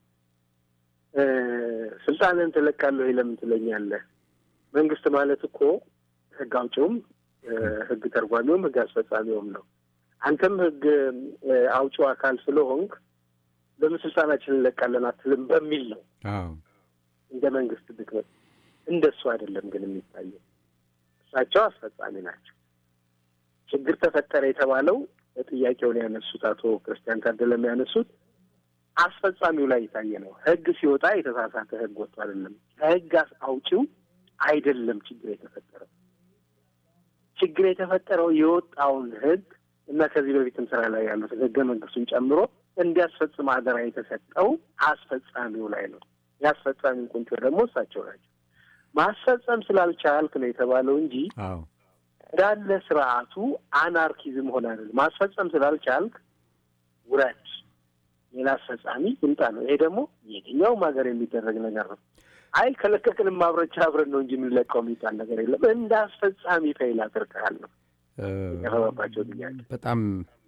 S2: ስልጣንን ትለቃለህ ወይ ለምን ትለኛለህ? መንግስት ማለት እኮ ህግ አውጪውም ህግ ተርጓሚውም ህግ አስፈጻሚውም ነው። አንተም ህግ አውጪው አካል ስለሆንክ ለምን ስልጣናችንን እንለቃለን አትልም በሚል ነው እንደ መንግስት ድክመት። እንደሱ አይደለም ግን የሚታየው እሳቸው አስፈጻሚ ናቸው። ችግር ተፈጠረ የተባለው ጥያቄውን ያነሱት አቶ ክርስቲያን ታደለም ያነሱት አስፈጻሚው ላይ የታየ ነው። ህግ ሲወጣ የተሳሳተ ህግ ወጥቶ አይደለም ከህግ አውጪው አይደለም ችግር የተፈጠረው። ችግር የተፈጠረው የወጣውን ህግ እና ከዚህ በፊትም ስራ ላይ ያሉትን ህገ መንግስቱን ጨምሮ እንዲያስፈጽም አደራ የተሰጠው አስፈጻሚው ላይ ነው። የአስፈጻሚው ቁንጮ ደግሞ እሳቸው ናቸው። ማስፈጸም ስላልቻልክ ነው የተባለው እንጂ እንዳለ ስርዓቱ አናርኪዝም ሆነ አይደለም። ማስፈጸም ስላልቻልክ ውረድ፣ ሌላ አስፈጻሚ ይምጣ ነው። ይሄ ደግሞ የትኛውም ሀገር የሚደረግ ነገር ነው። አይ ከለቀቅንም አብረቻ አብረን ነው እንጂ የምንለቀው የሚባል ነገር የለም። እንደ አስፈጻሚ ፌይል አድርገሃል ነው የቀረበባቸው ጥያቄ።
S1: በጣም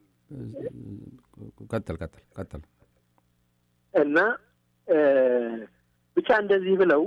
S1: ቀጥል ቀጥል ቀጥል
S2: እና ብቻ እንደዚህ ብለው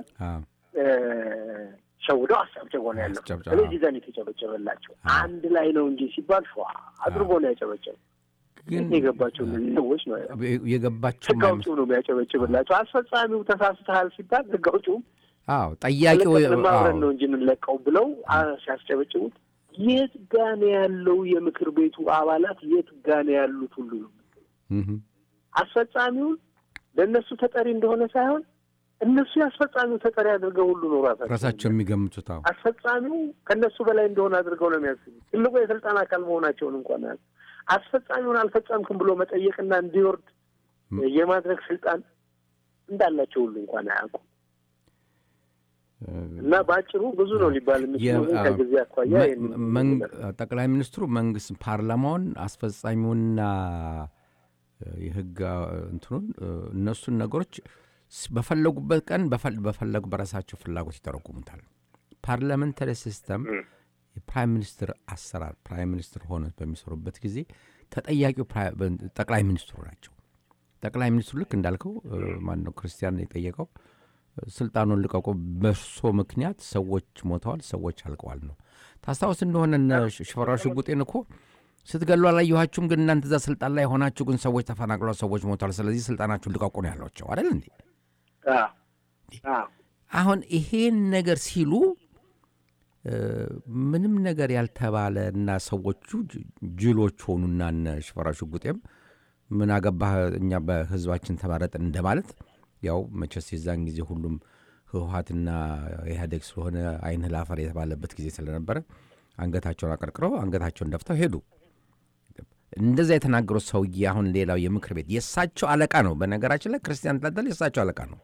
S2: ሸውደው አስጨብጭቦ ነው ያለው። ስለዚህ ዘን የተጨበጨበላቸው አንድ ላይ ነው እንጂ ሲባል ሸዋ አድርጎ ነው ያጨበጨበ። ግን የገባቸው እነዚህ ሰዎች ነው
S1: የገባቸው
S2: ህግ አውጪው ነው የሚያጨበጭብላቸው። አስፈጻሚው ተሳስተሃል ሲባል ህግ አውጪውም
S1: አዎ ጠያቂው
S2: ማብረን ነው እንጂ የምንለቀው ብለው ሲያስጨበጭቡት የት ጋን ያለው የምክር ቤቱ አባላት የት ጋን ያሉት ሁሉ ነው አስፈጻሚውን ለእነሱ ተጠሪ እንደሆነ ሳይሆን እነሱ የአስፈጻሚው ተጠሪ አድርገው ሁሉ ነው ራሳቸው
S1: ራሳቸው የሚገምቱት። አዎ
S2: አስፈጻሚው ከእነሱ በላይ እንደሆነ አድርገው ነው የሚያስቡት። ትልቁ የስልጣን አካል መሆናቸውን እንኳን ያል አስፈጻሚውን አልፈጸምክም ብሎ መጠየቅና እንዲወርድ የማድረግ ስልጣን እንዳላቸው ሁሉ እንኳን አያውቁም። እና በአጭሩ ብዙ ነው ሊባል የሚችለው ከጊዜ አኳያ
S1: ጠቅላይ ሚኒስትሩ መንግስት ፓርላማውን አስፈጻሚውንና የህግ እንትኑን እነሱን ነገሮች በፈለጉበት ቀን በፈለጉ በራሳቸው ፍላጎት ይተረጉሙታል። ፓርላመንታሪ ሲስተም የፕራይም ሚኒስትር አሰራር ፕራይም ሚኒስትር ሆነ በሚሰሩበት ጊዜ ተጠያቂው ጠቅላይ ሚኒስትሩ ናቸው። ጠቅላይ ሚኒስትሩ ልክ እንዳልከው ማን ነው ክርስቲያን የጠየቀው ስልጣኑን ልቀቁ፣ በእርሶ ምክንያት ሰዎች ሞተዋል፣ ሰዎች አልቀዋል ነው። ታስታውስ እንደሆነ እነ ሽፈራው ሽጉጤን እኮ ስትገሉ አላየኋችሁም፣ ግን እናንተ እዛ ስልጣን ላይ ሆናችሁ ግን ሰዎች ተፈናቅሏል፣ ሰዎች ሞተዋል፣ ስለዚህ ስልጣናችሁን ልቀቁ ነው ያሏቸው አይደል እንዴ? አሁን ይሄን ነገር ሲሉ ምንም ነገር ያልተባለ እና ሰዎቹ ጅሎች ሆኑና እነ ሽፈራው ሽጉጤም ምን አገባህ እኛ በህዝባችን ተመረጥን እንደማለት ያው መቼስ የዛን ጊዜ ሁሉም ህወሀትና ኢህአዴግ ስለሆነ አይንህ ላፈር የተባለበት ጊዜ ስለነበረ አንገታቸውን አቀርቅረው አንገታቸውን ደፍተው ሄዱ። እንደዛ የተናገሩት ሰውዬ አሁን ሌላው የምክር ቤት የእሳቸው አለቃ ነው። በነገራችን ላይ ክርስቲያን ታደለ የእሳቸው አለቃ ነው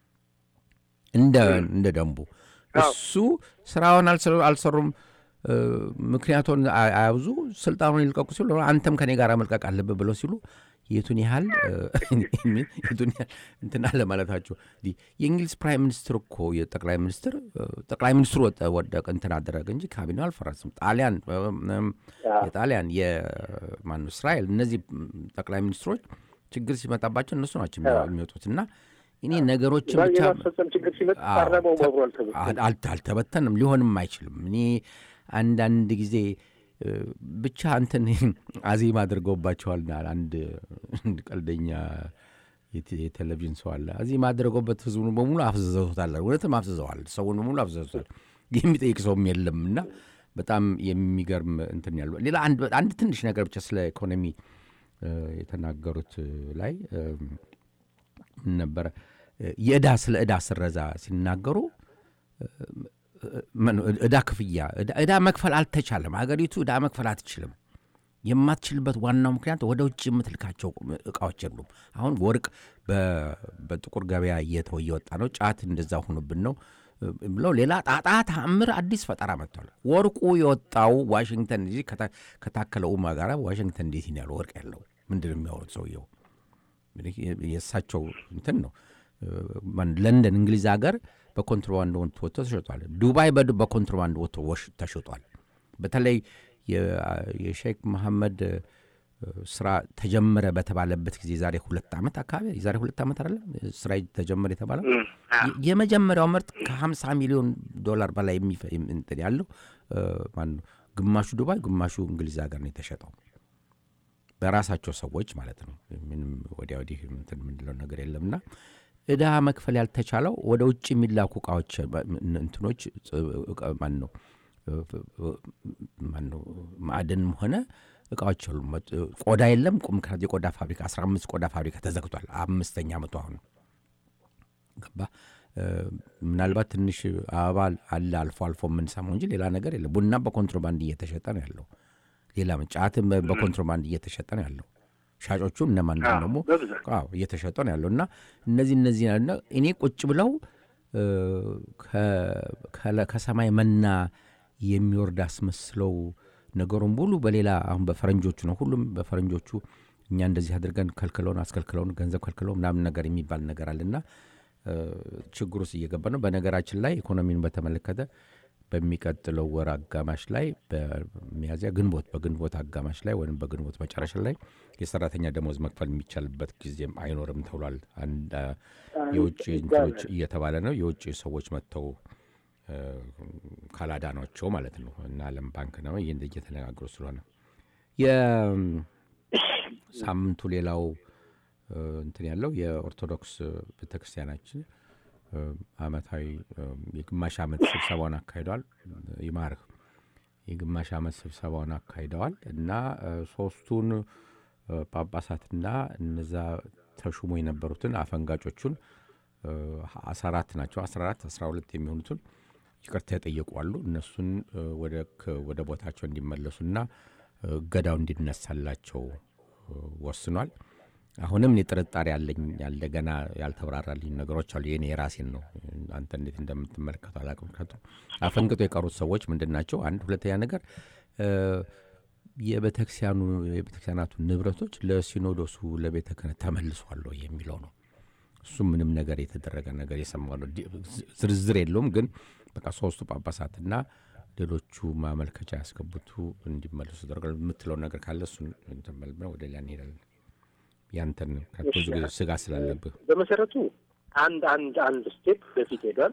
S1: እንደ ደንቡ። እሱ ስራውን አልሰሩም፣ ምክንያቱን አያብዙ፣ ስልጣኑን ይልቀቁ ሲሉ አንተም ከኔ ጋር መልቀቅ አለብህ ብለው ሲሉ የቱን ያህል የቱን ያህል እንትን አለ ማለታቸው። የእንግሊዝ ፕራይም ሚኒስትር እኮ የጠቅላይ ሚኒስትር ጠቅላይ ሚኒስትሩ ወደቀ እንትን አደረገ እንጂ ካቢኔው አልፈረስም። ጣሊያን የጣሊያን የማነው እስራኤል እነዚህ ጠቅላይ ሚኒስትሮች ችግር ሲመጣባቸው እነሱ ናቸው የሚወጡት እና እኔ ነገሮችን ብቻ አልተበተንም፣ ሊሆንም አይችልም። እኔ አንዳንድ ጊዜ ብቻ እንትን አዜም አድርገውባቸዋልና አንድ ቀልደኛ የቴሌቪዥን ሰው አለ። አዜም አድርገውበት ህዝቡን በሙሉ አፍዝዘውታል። እውነትም አፍዝዘዋል። ሰውን በሙሉ አፍዝዘውታል። የሚጠይቅ ሰውም የለም እና በጣም የሚገርም እንትን ያሉ ሌላ አንድ ትንሽ ነገር ብቻ ስለ ኢኮኖሚ የተናገሩት ላይ ምን ነበረ የእዳ ስለ እዳ ስረዛ ሲናገሩ እዳ ክፍያ እዳ መክፈል አልተቻለም። ሀገሪቱ እዳ መክፈል አትችልም። የማትችልበት ዋናው ምክንያት ወደ ውጭ የምትልካቸው እቃዎች የሉም። አሁን ወርቅ በጥቁር ገበያ እየተወ እየወጣ ነው። ጫት እንደዛ ሆኖብን ነው ብለው ሌላ ጣጣ ተአምር አዲስ ፈጠራ መጥቷል። ወርቁ የወጣው ዋሽንግተን ዲሲ ከታከለ ኡማ ጋር ዋሽንግተን ዲሲ ነው ያለው ወርቅ ያለው። ምንድን ነው የሚያወሩት ሰውየው? የእሳቸው እንትን ነው። ለንደን እንግሊዝ ሀገር በኮንትሮባንድ ወጥቶ ተሸጧል። ዱባይ በኮንትሮባንድ ወጥቶ ተሸጧል። በተለይ የሼክ መሐመድ ስራ ተጀመረ በተባለበት ጊዜ ዛሬ ሁለት ዓመት አካባቢ የዛሬ ሁለት ዓመት አይደለም ስራ ተጀመረ የተባለው የመጀመሪያው ምርት ከ50 ሚሊዮን ዶላር በላይ እንትን ያለው ማነው ግማሹ ዱባይ ግማሹ እንግሊዝ ሀገር ነው የተሸጠው በራሳቸው ሰዎች ማለት ነው ምንም ወዲያ ወዲህ እንትን የምንለው ነገር የለምና እዳ መክፈል ያልተቻለው ወደ ውጭ የሚላኩ እቃዎች እንትኖች ማን ነው ማነው ማዕድንም ሆነ እቃዎች አሉ። ቆዳ የለም። ምክንያት የቆዳ ፋብሪካ አስራ አምስት ቆዳ ፋብሪካ ተዘግቷል። አምስተኛ ዓመቱ አሁን ገባ። ምናልባት ትንሽ አበባ አለ አልፎ አልፎ የምንሰማው እንጂ ሌላ ነገር የለም። ቡና በኮንትሮባንድ እየተሸጠ ነው ያለው። ሌላ ጫትም በኮንትሮባንድ እየተሸጠ ነው ያለው። ሻጮቹ እነማን ደግሞ እየተሸጠ ነው ያለው እና እነዚህ እነዚህ እኔ ቁጭ ብለው ከሰማይ መና የሚወርድ አስመስለው ነገሩን ሙሉ በሌላ አሁን በፈረንጆቹ ነው ሁሉም በፈረንጆቹ እኛ እንደዚህ አድርገን ከልክለውን አስከልክለውን ገንዘብ ከልክለው ምናምን ነገር የሚባል ነገር አለና ችግር ውስጥ እየገባ ነው። በነገራችን ላይ ኢኮኖሚን በተመለከተ በሚቀጥለው ወር አጋማሽ ላይ በሚያዝያ ግንቦት በግንቦት አጋማሽ ላይ ወይም በግንቦት መጨረሻ ላይ የሰራተኛ ደሞዝ መክፈል የሚቻልበት ጊዜም አይኖርም ተብሏል። የውጭ እንትኖች እየተባለ ነው። የውጭ ሰዎች መጥተው ካላዳኗቸው ማለት ነው እና ዓለም ባንክ ነው ይህ እየተነጋገሩ ስለሆነ የሳምንቱ ሌላው እንትን ያለው የኦርቶዶክስ ቤተክርስቲያናችን አመታዊ የግማሽ ዓመት ስብሰባውን አካሂደዋል። ይማርህ የግማሽ ዓመት ስብሰባውን አካሂደዋል እና ሶስቱን ጳጳሳትና እነዛ ተሹሞ የነበሩትን አፈንጋጮቹን አስራ አራት ናቸው አስራ አራት አስራ ሁለት የሚሆኑትን ይቅርታ የጠየቁ አሉ። እነሱን ወደ ቦታቸው እንዲመለሱና እገዳው እንዲነሳላቸው ወስኗል። አሁንም እኔ ጥርጣሬ ያለኝ ያለ ገና ያልተብራራልኝ ነገሮች አሉ። የኔ የራሴን ነው። አንተ እንዴት እንደምትመለከቱ አላውቅም። ምክንያቱም አፈንግጦ የቀሩት ሰዎች ምንድን ናቸው? አንድ ሁለተኛ ነገር የቤተክርስቲያኑ የቤተክርስቲያናቱ ንብረቶች ለሲኖዶሱ ለቤተ ክህነት ተመልሷል የሚለው ነው። እሱም ምንም ነገር የተደረገ ነገር የሰማነው ዝርዝር የለውም። ግን በቃ ሶስቱ ጳጳሳትና ሌሎቹ ማመልከቻ ያስገቡቱ እንዲመለሱ ተደርጓል የምትለው ነገር ካለ እሱን ተመልምነው ወደ ሊያ እንሄዳለን። ያንተን ብዙ ጊዜ ስጋ ስላለብህ
S2: በመሰረቱ አንድ አንድ አንድ ስቴፕ በፊት ሄዷል።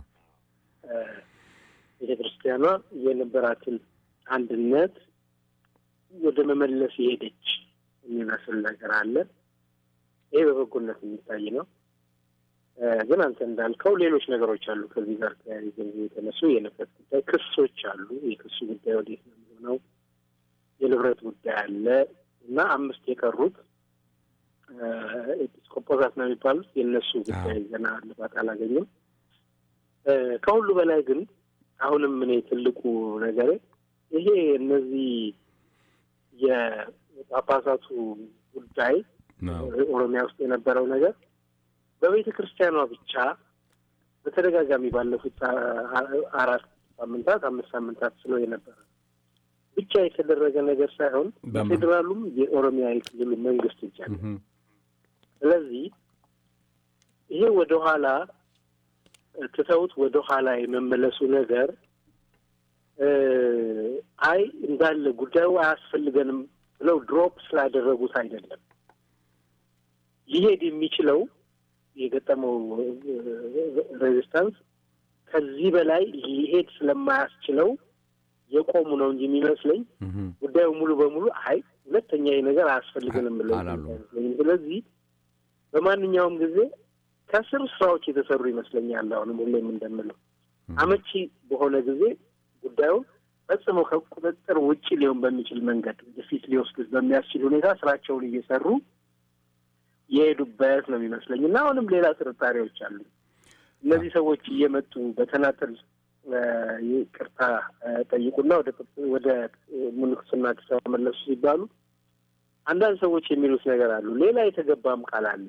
S2: ቤተ ክርስቲያኗ የነበራትን አንድነት ወደ መመለስ የሄደች የሚመስል ነገር አለ። ይሄ በበጎነት የሚታይ ነው። ግን አንተ እንዳልከው ሌሎች ነገሮች አሉ። ከዚህ ጋር ተያይዘው የተነሱ የንብረት ጉዳይ ክሶች አሉ። የክሱ ጉዳይ ወዴት ነው የሚሆነው? የንብረት ጉዳይ አለ እና አምስት የቀሩት ኤጲስቆጶሳት ነው የሚባሉት የእነሱ ጉዳይ ገና እልባት አላገኘም። ከሁሉ በላይ ግን አሁንም እኔ ትልቁ ነገር ይሄ እነዚህ የጳጳሳቱ ጉዳይ ኦሮሚያ ውስጥ የነበረው ነገር በቤተ ክርስቲያኗ ብቻ በተደጋጋሚ ባለፉት አራት ሳምንታት አምስት ሳምንታት ስለው የነበረ ብቻ የተደረገ ነገር ሳይሆን በፌዴራሉም የኦሮሚያ የክልሉ መንግስት እጅ አለ። ስለዚህ ይሄ ወደኋላ ትተውት ወደኋላ የመመለሱ ነገር አይ እንዳለ ጉዳዩ አያስፈልገንም ብለው ድሮፕ ስላደረጉት አይደለም። ሊሄድ የሚችለው የገጠመው ሬዚስታንስ ከዚህ በላይ ሊሄድ ስለማያስችለው የቆሙ ነው እንጂ የሚመስለኝ ጉዳዩ ሙሉ በሙሉ አይ ሁለተኛ ይህ ነገር አያስፈልገንም ብለው ስለዚህ በማንኛውም ጊዜ ከስር ስራዎች የተሰሩ ይመስለኛል። አሁንም ሁሌም እንደምለው አመቺ በሆነ ጊዜ ጉዳዩን ፈጽሞ ከቁጥጥር ውጭ ሊሆን በሚችል መንገድ ወደፊት ሊወስዱት በሚያስችል ሁኔታ ስራቸውን እየሰሩ የሄዱበት ነው የሚመስለኝ እና አሁንም ሌላ ጥርጣሬዎች አሉ። እነዚህ ሰዎች እየመጡ በተናጠል ይቅርታ ጠይቁና ወደ ወደ ምንኩስና ተመለሱ ሲባሉ አንዳንድ ሰዎች የሚሉት ነገር አሉ። ሌላ የተገባም ቃል አለ።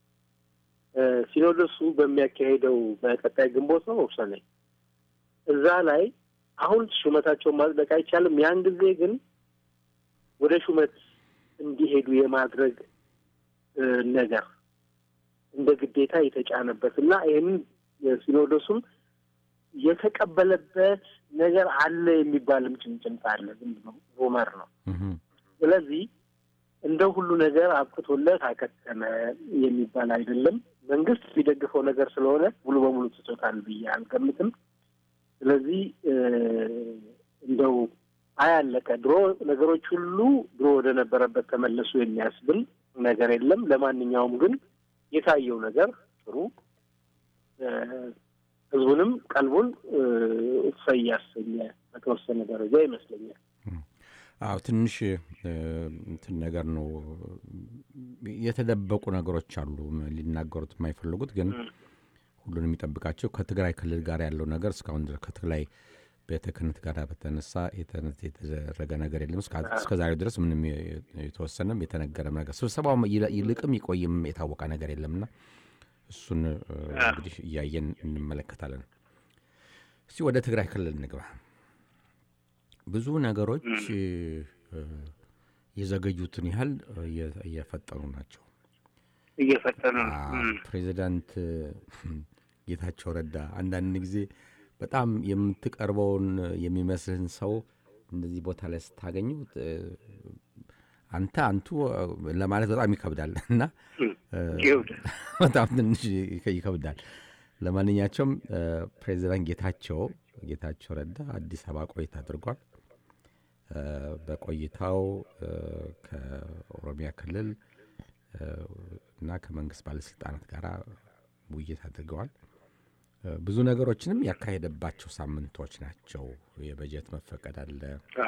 S2: ሲኖዶሱ በሚያካሄደው በቀጣይ ግንቦት ነው ሰኔ እዛ ላይ አሁን ሹመታቸውን ማጽደቅ አይቻልም። ያን ጊዜ ግን ወደ ሹመት እንዲሄዱ የማድረግ ነገር እንደ ግዴታ የተጫነበት እና ይህንን ሲኖዶሱም የተቀበለበት ነገር አለ የሚባልም ጭምጭምታ አለ። ዝም ብሎ ሩመር ነው። ስለዚህ እንደ ሁሉ ነገር አብቅቶለት አከተመ የሚባል አይደለም። መንግስት የሚደግፈው ነገር ስለሆነ ሙሉ በሙሉ ትቶታል ብዬ አልገምትም። ስለዚህ እንደው አያለቀ ድሮ ነገሮች ሁሉ ድሮ ወደ ነበረበት ተመለሱ የሚያስብል ነገር የለም። ለማንኛውም ግን የታየው ነገር ጥሩ ህዝቡንም ቀልቡን እሰይ ያሰኘ በተወሰነ ደረጃ ይመስለኛል።
S1: አዎ ትንሽ እንትን ነገር ነው። የተደበቁ ነገሮች አሉ ሊናገሩት የማይፈልጉት ግን ሁሉንም የሚጠብቃቸው ከትግራይ ክልል ጋር ያለው ነገር እስካሁን ድረስ ከትግራይ ቤተ ክህነት ጋር በተነሳ የተደረገ ነገር የለም። እስከ ዛሬው ድረስ ምንም የተወሰነም የተነገረም ነገር ስብሰባው ይልቅም ይቆይም የታወቀ ነገር የለምና እሱን እንግዲህ እያየን እንመለከታለን። እስቲ ወደ ትግራይ ክልል እንግባ። ብዙ ነገሮች የዘገዩትን ያህል እየፈጠኑ ናቸው
S2: እየፈጠኑ
S1: ፕሬዚዳንት ጌታቸው ረዳ አንዳንድ ጊዜ በጣም የምትቀርበውን የሚመስልህን ሰው እንደዚህ ቦታ ላይ ስታገኙ አንተ አንቱ ለማለት በጣም ይከብዳል እና በጣም ትንሽ ይከብዳል። ለማንኛቸውም ፕሬዚዳንት ጌታቸው ጌታቸው ረዳ አዲስ አበባ ቆይታ አድርጓል። በቆይታው ከኦሮሚያ ክልል እና ከመንግስት ባለስልጣናት ጋር ውይይት አድርገዋል። ብዙ ነገሮችንም ያካሄደባቸው ሳምንቶች ናቸው። የበጀት መፈቀድ አለ፣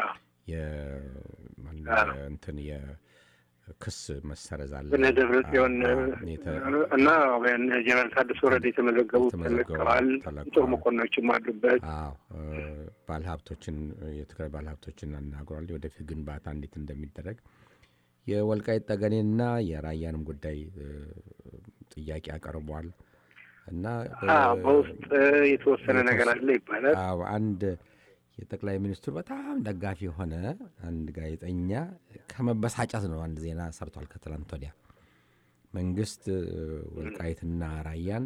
S1: እንትን የክስ መሰረዝ አለ።
S2: እነ ደብረ ጽዮን እና ጀነራል ታደሰ ወረደ የተመዘገቡት ተለቀዋል። ጦር መኮንኖችም አሉበት።
S1: ባለሀብቶችን የትግራይ ባለሀብቶችን አናግሯል። ወደፊት ግንባታ እንዴት እንደሚደረግ የወልቃይት ጠገኔና የራያንም ጉዳይ ጥያቄ አቀርቧል። እና
S2: በውስጥ የተወሰነ ነገር አለ ይባላል።
S1: አንድ የጠቅላይ ሚኒስትሩ በጣም ደጋፊ የሆነ አንድ ጋዜጠኛ ከመበሳጨት ነው አንድ ዜና ሰርቷል ከትላንት ወዲያ መንግስት ወልቃይትና ራያን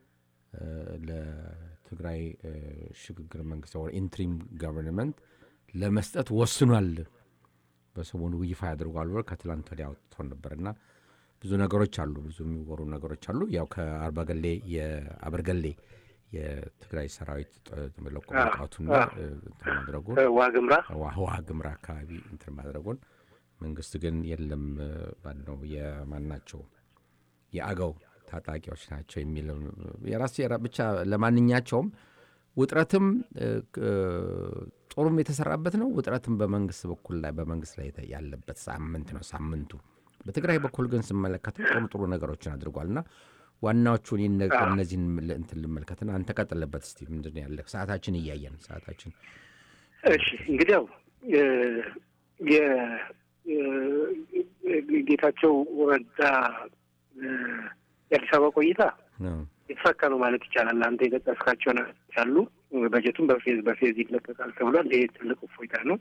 S1: ለትግራይ ሽግግር መንግስት ኢንትሪም ገቨርንመንት ለመስጠት ወስኗል በሰሞኑ ይፋ ያደርጓል ብሎ ከትላንት ወዲያ አውጥቶ ነበርና ብዙ ነገሮች አሉ፣ ብዙ የሚወሩ ነገሮች አሉ። ያው ከአርባገሌ የአበርገሌ የትግራይ ሰራዊት ለቆ መውጣቱና እንትን ማድረጉን
S2: ዋግምራ
S1: ዋግምራ አካባቢ እንትን ማድረጉን መንግስት ግን የለም ባለው የማናቸው የአገው ታጣቂዎች ናቸው የሚለው የራስ ብቻ ለማንኛቸውም ውጥረትም ጦሩም የተሰራበት ነው። ውጥረትም በመንግስት በኩል ላይ በመንግስት ላይ ያለበት ሳምንት ነው ሳምንቱ። በትግራይ በኩል ግን ስመለከተው ጥሩ ጥሩ ነገሮችን አድርጓል እና ዋናዎቹን እነዚህን እንትን ልመልከትና አንተ ቀጥለበት እስቲ ምንድን ያለ ሰዓታችን እያየን ሰዓታችን
S2: እሺ እንግዲህ ያው ጌታቸው ረዳ የአዲስ አበባ ቆይታ የተሳካ ነው ማለት ይቻላል። አንተ የጠቀስካቸው ነገሮች አሉ። በጀቱም በፌዝ በፌዝ ይለቀቃል ተብሏል። ይሄ ትልቅ እፎይታ ነው።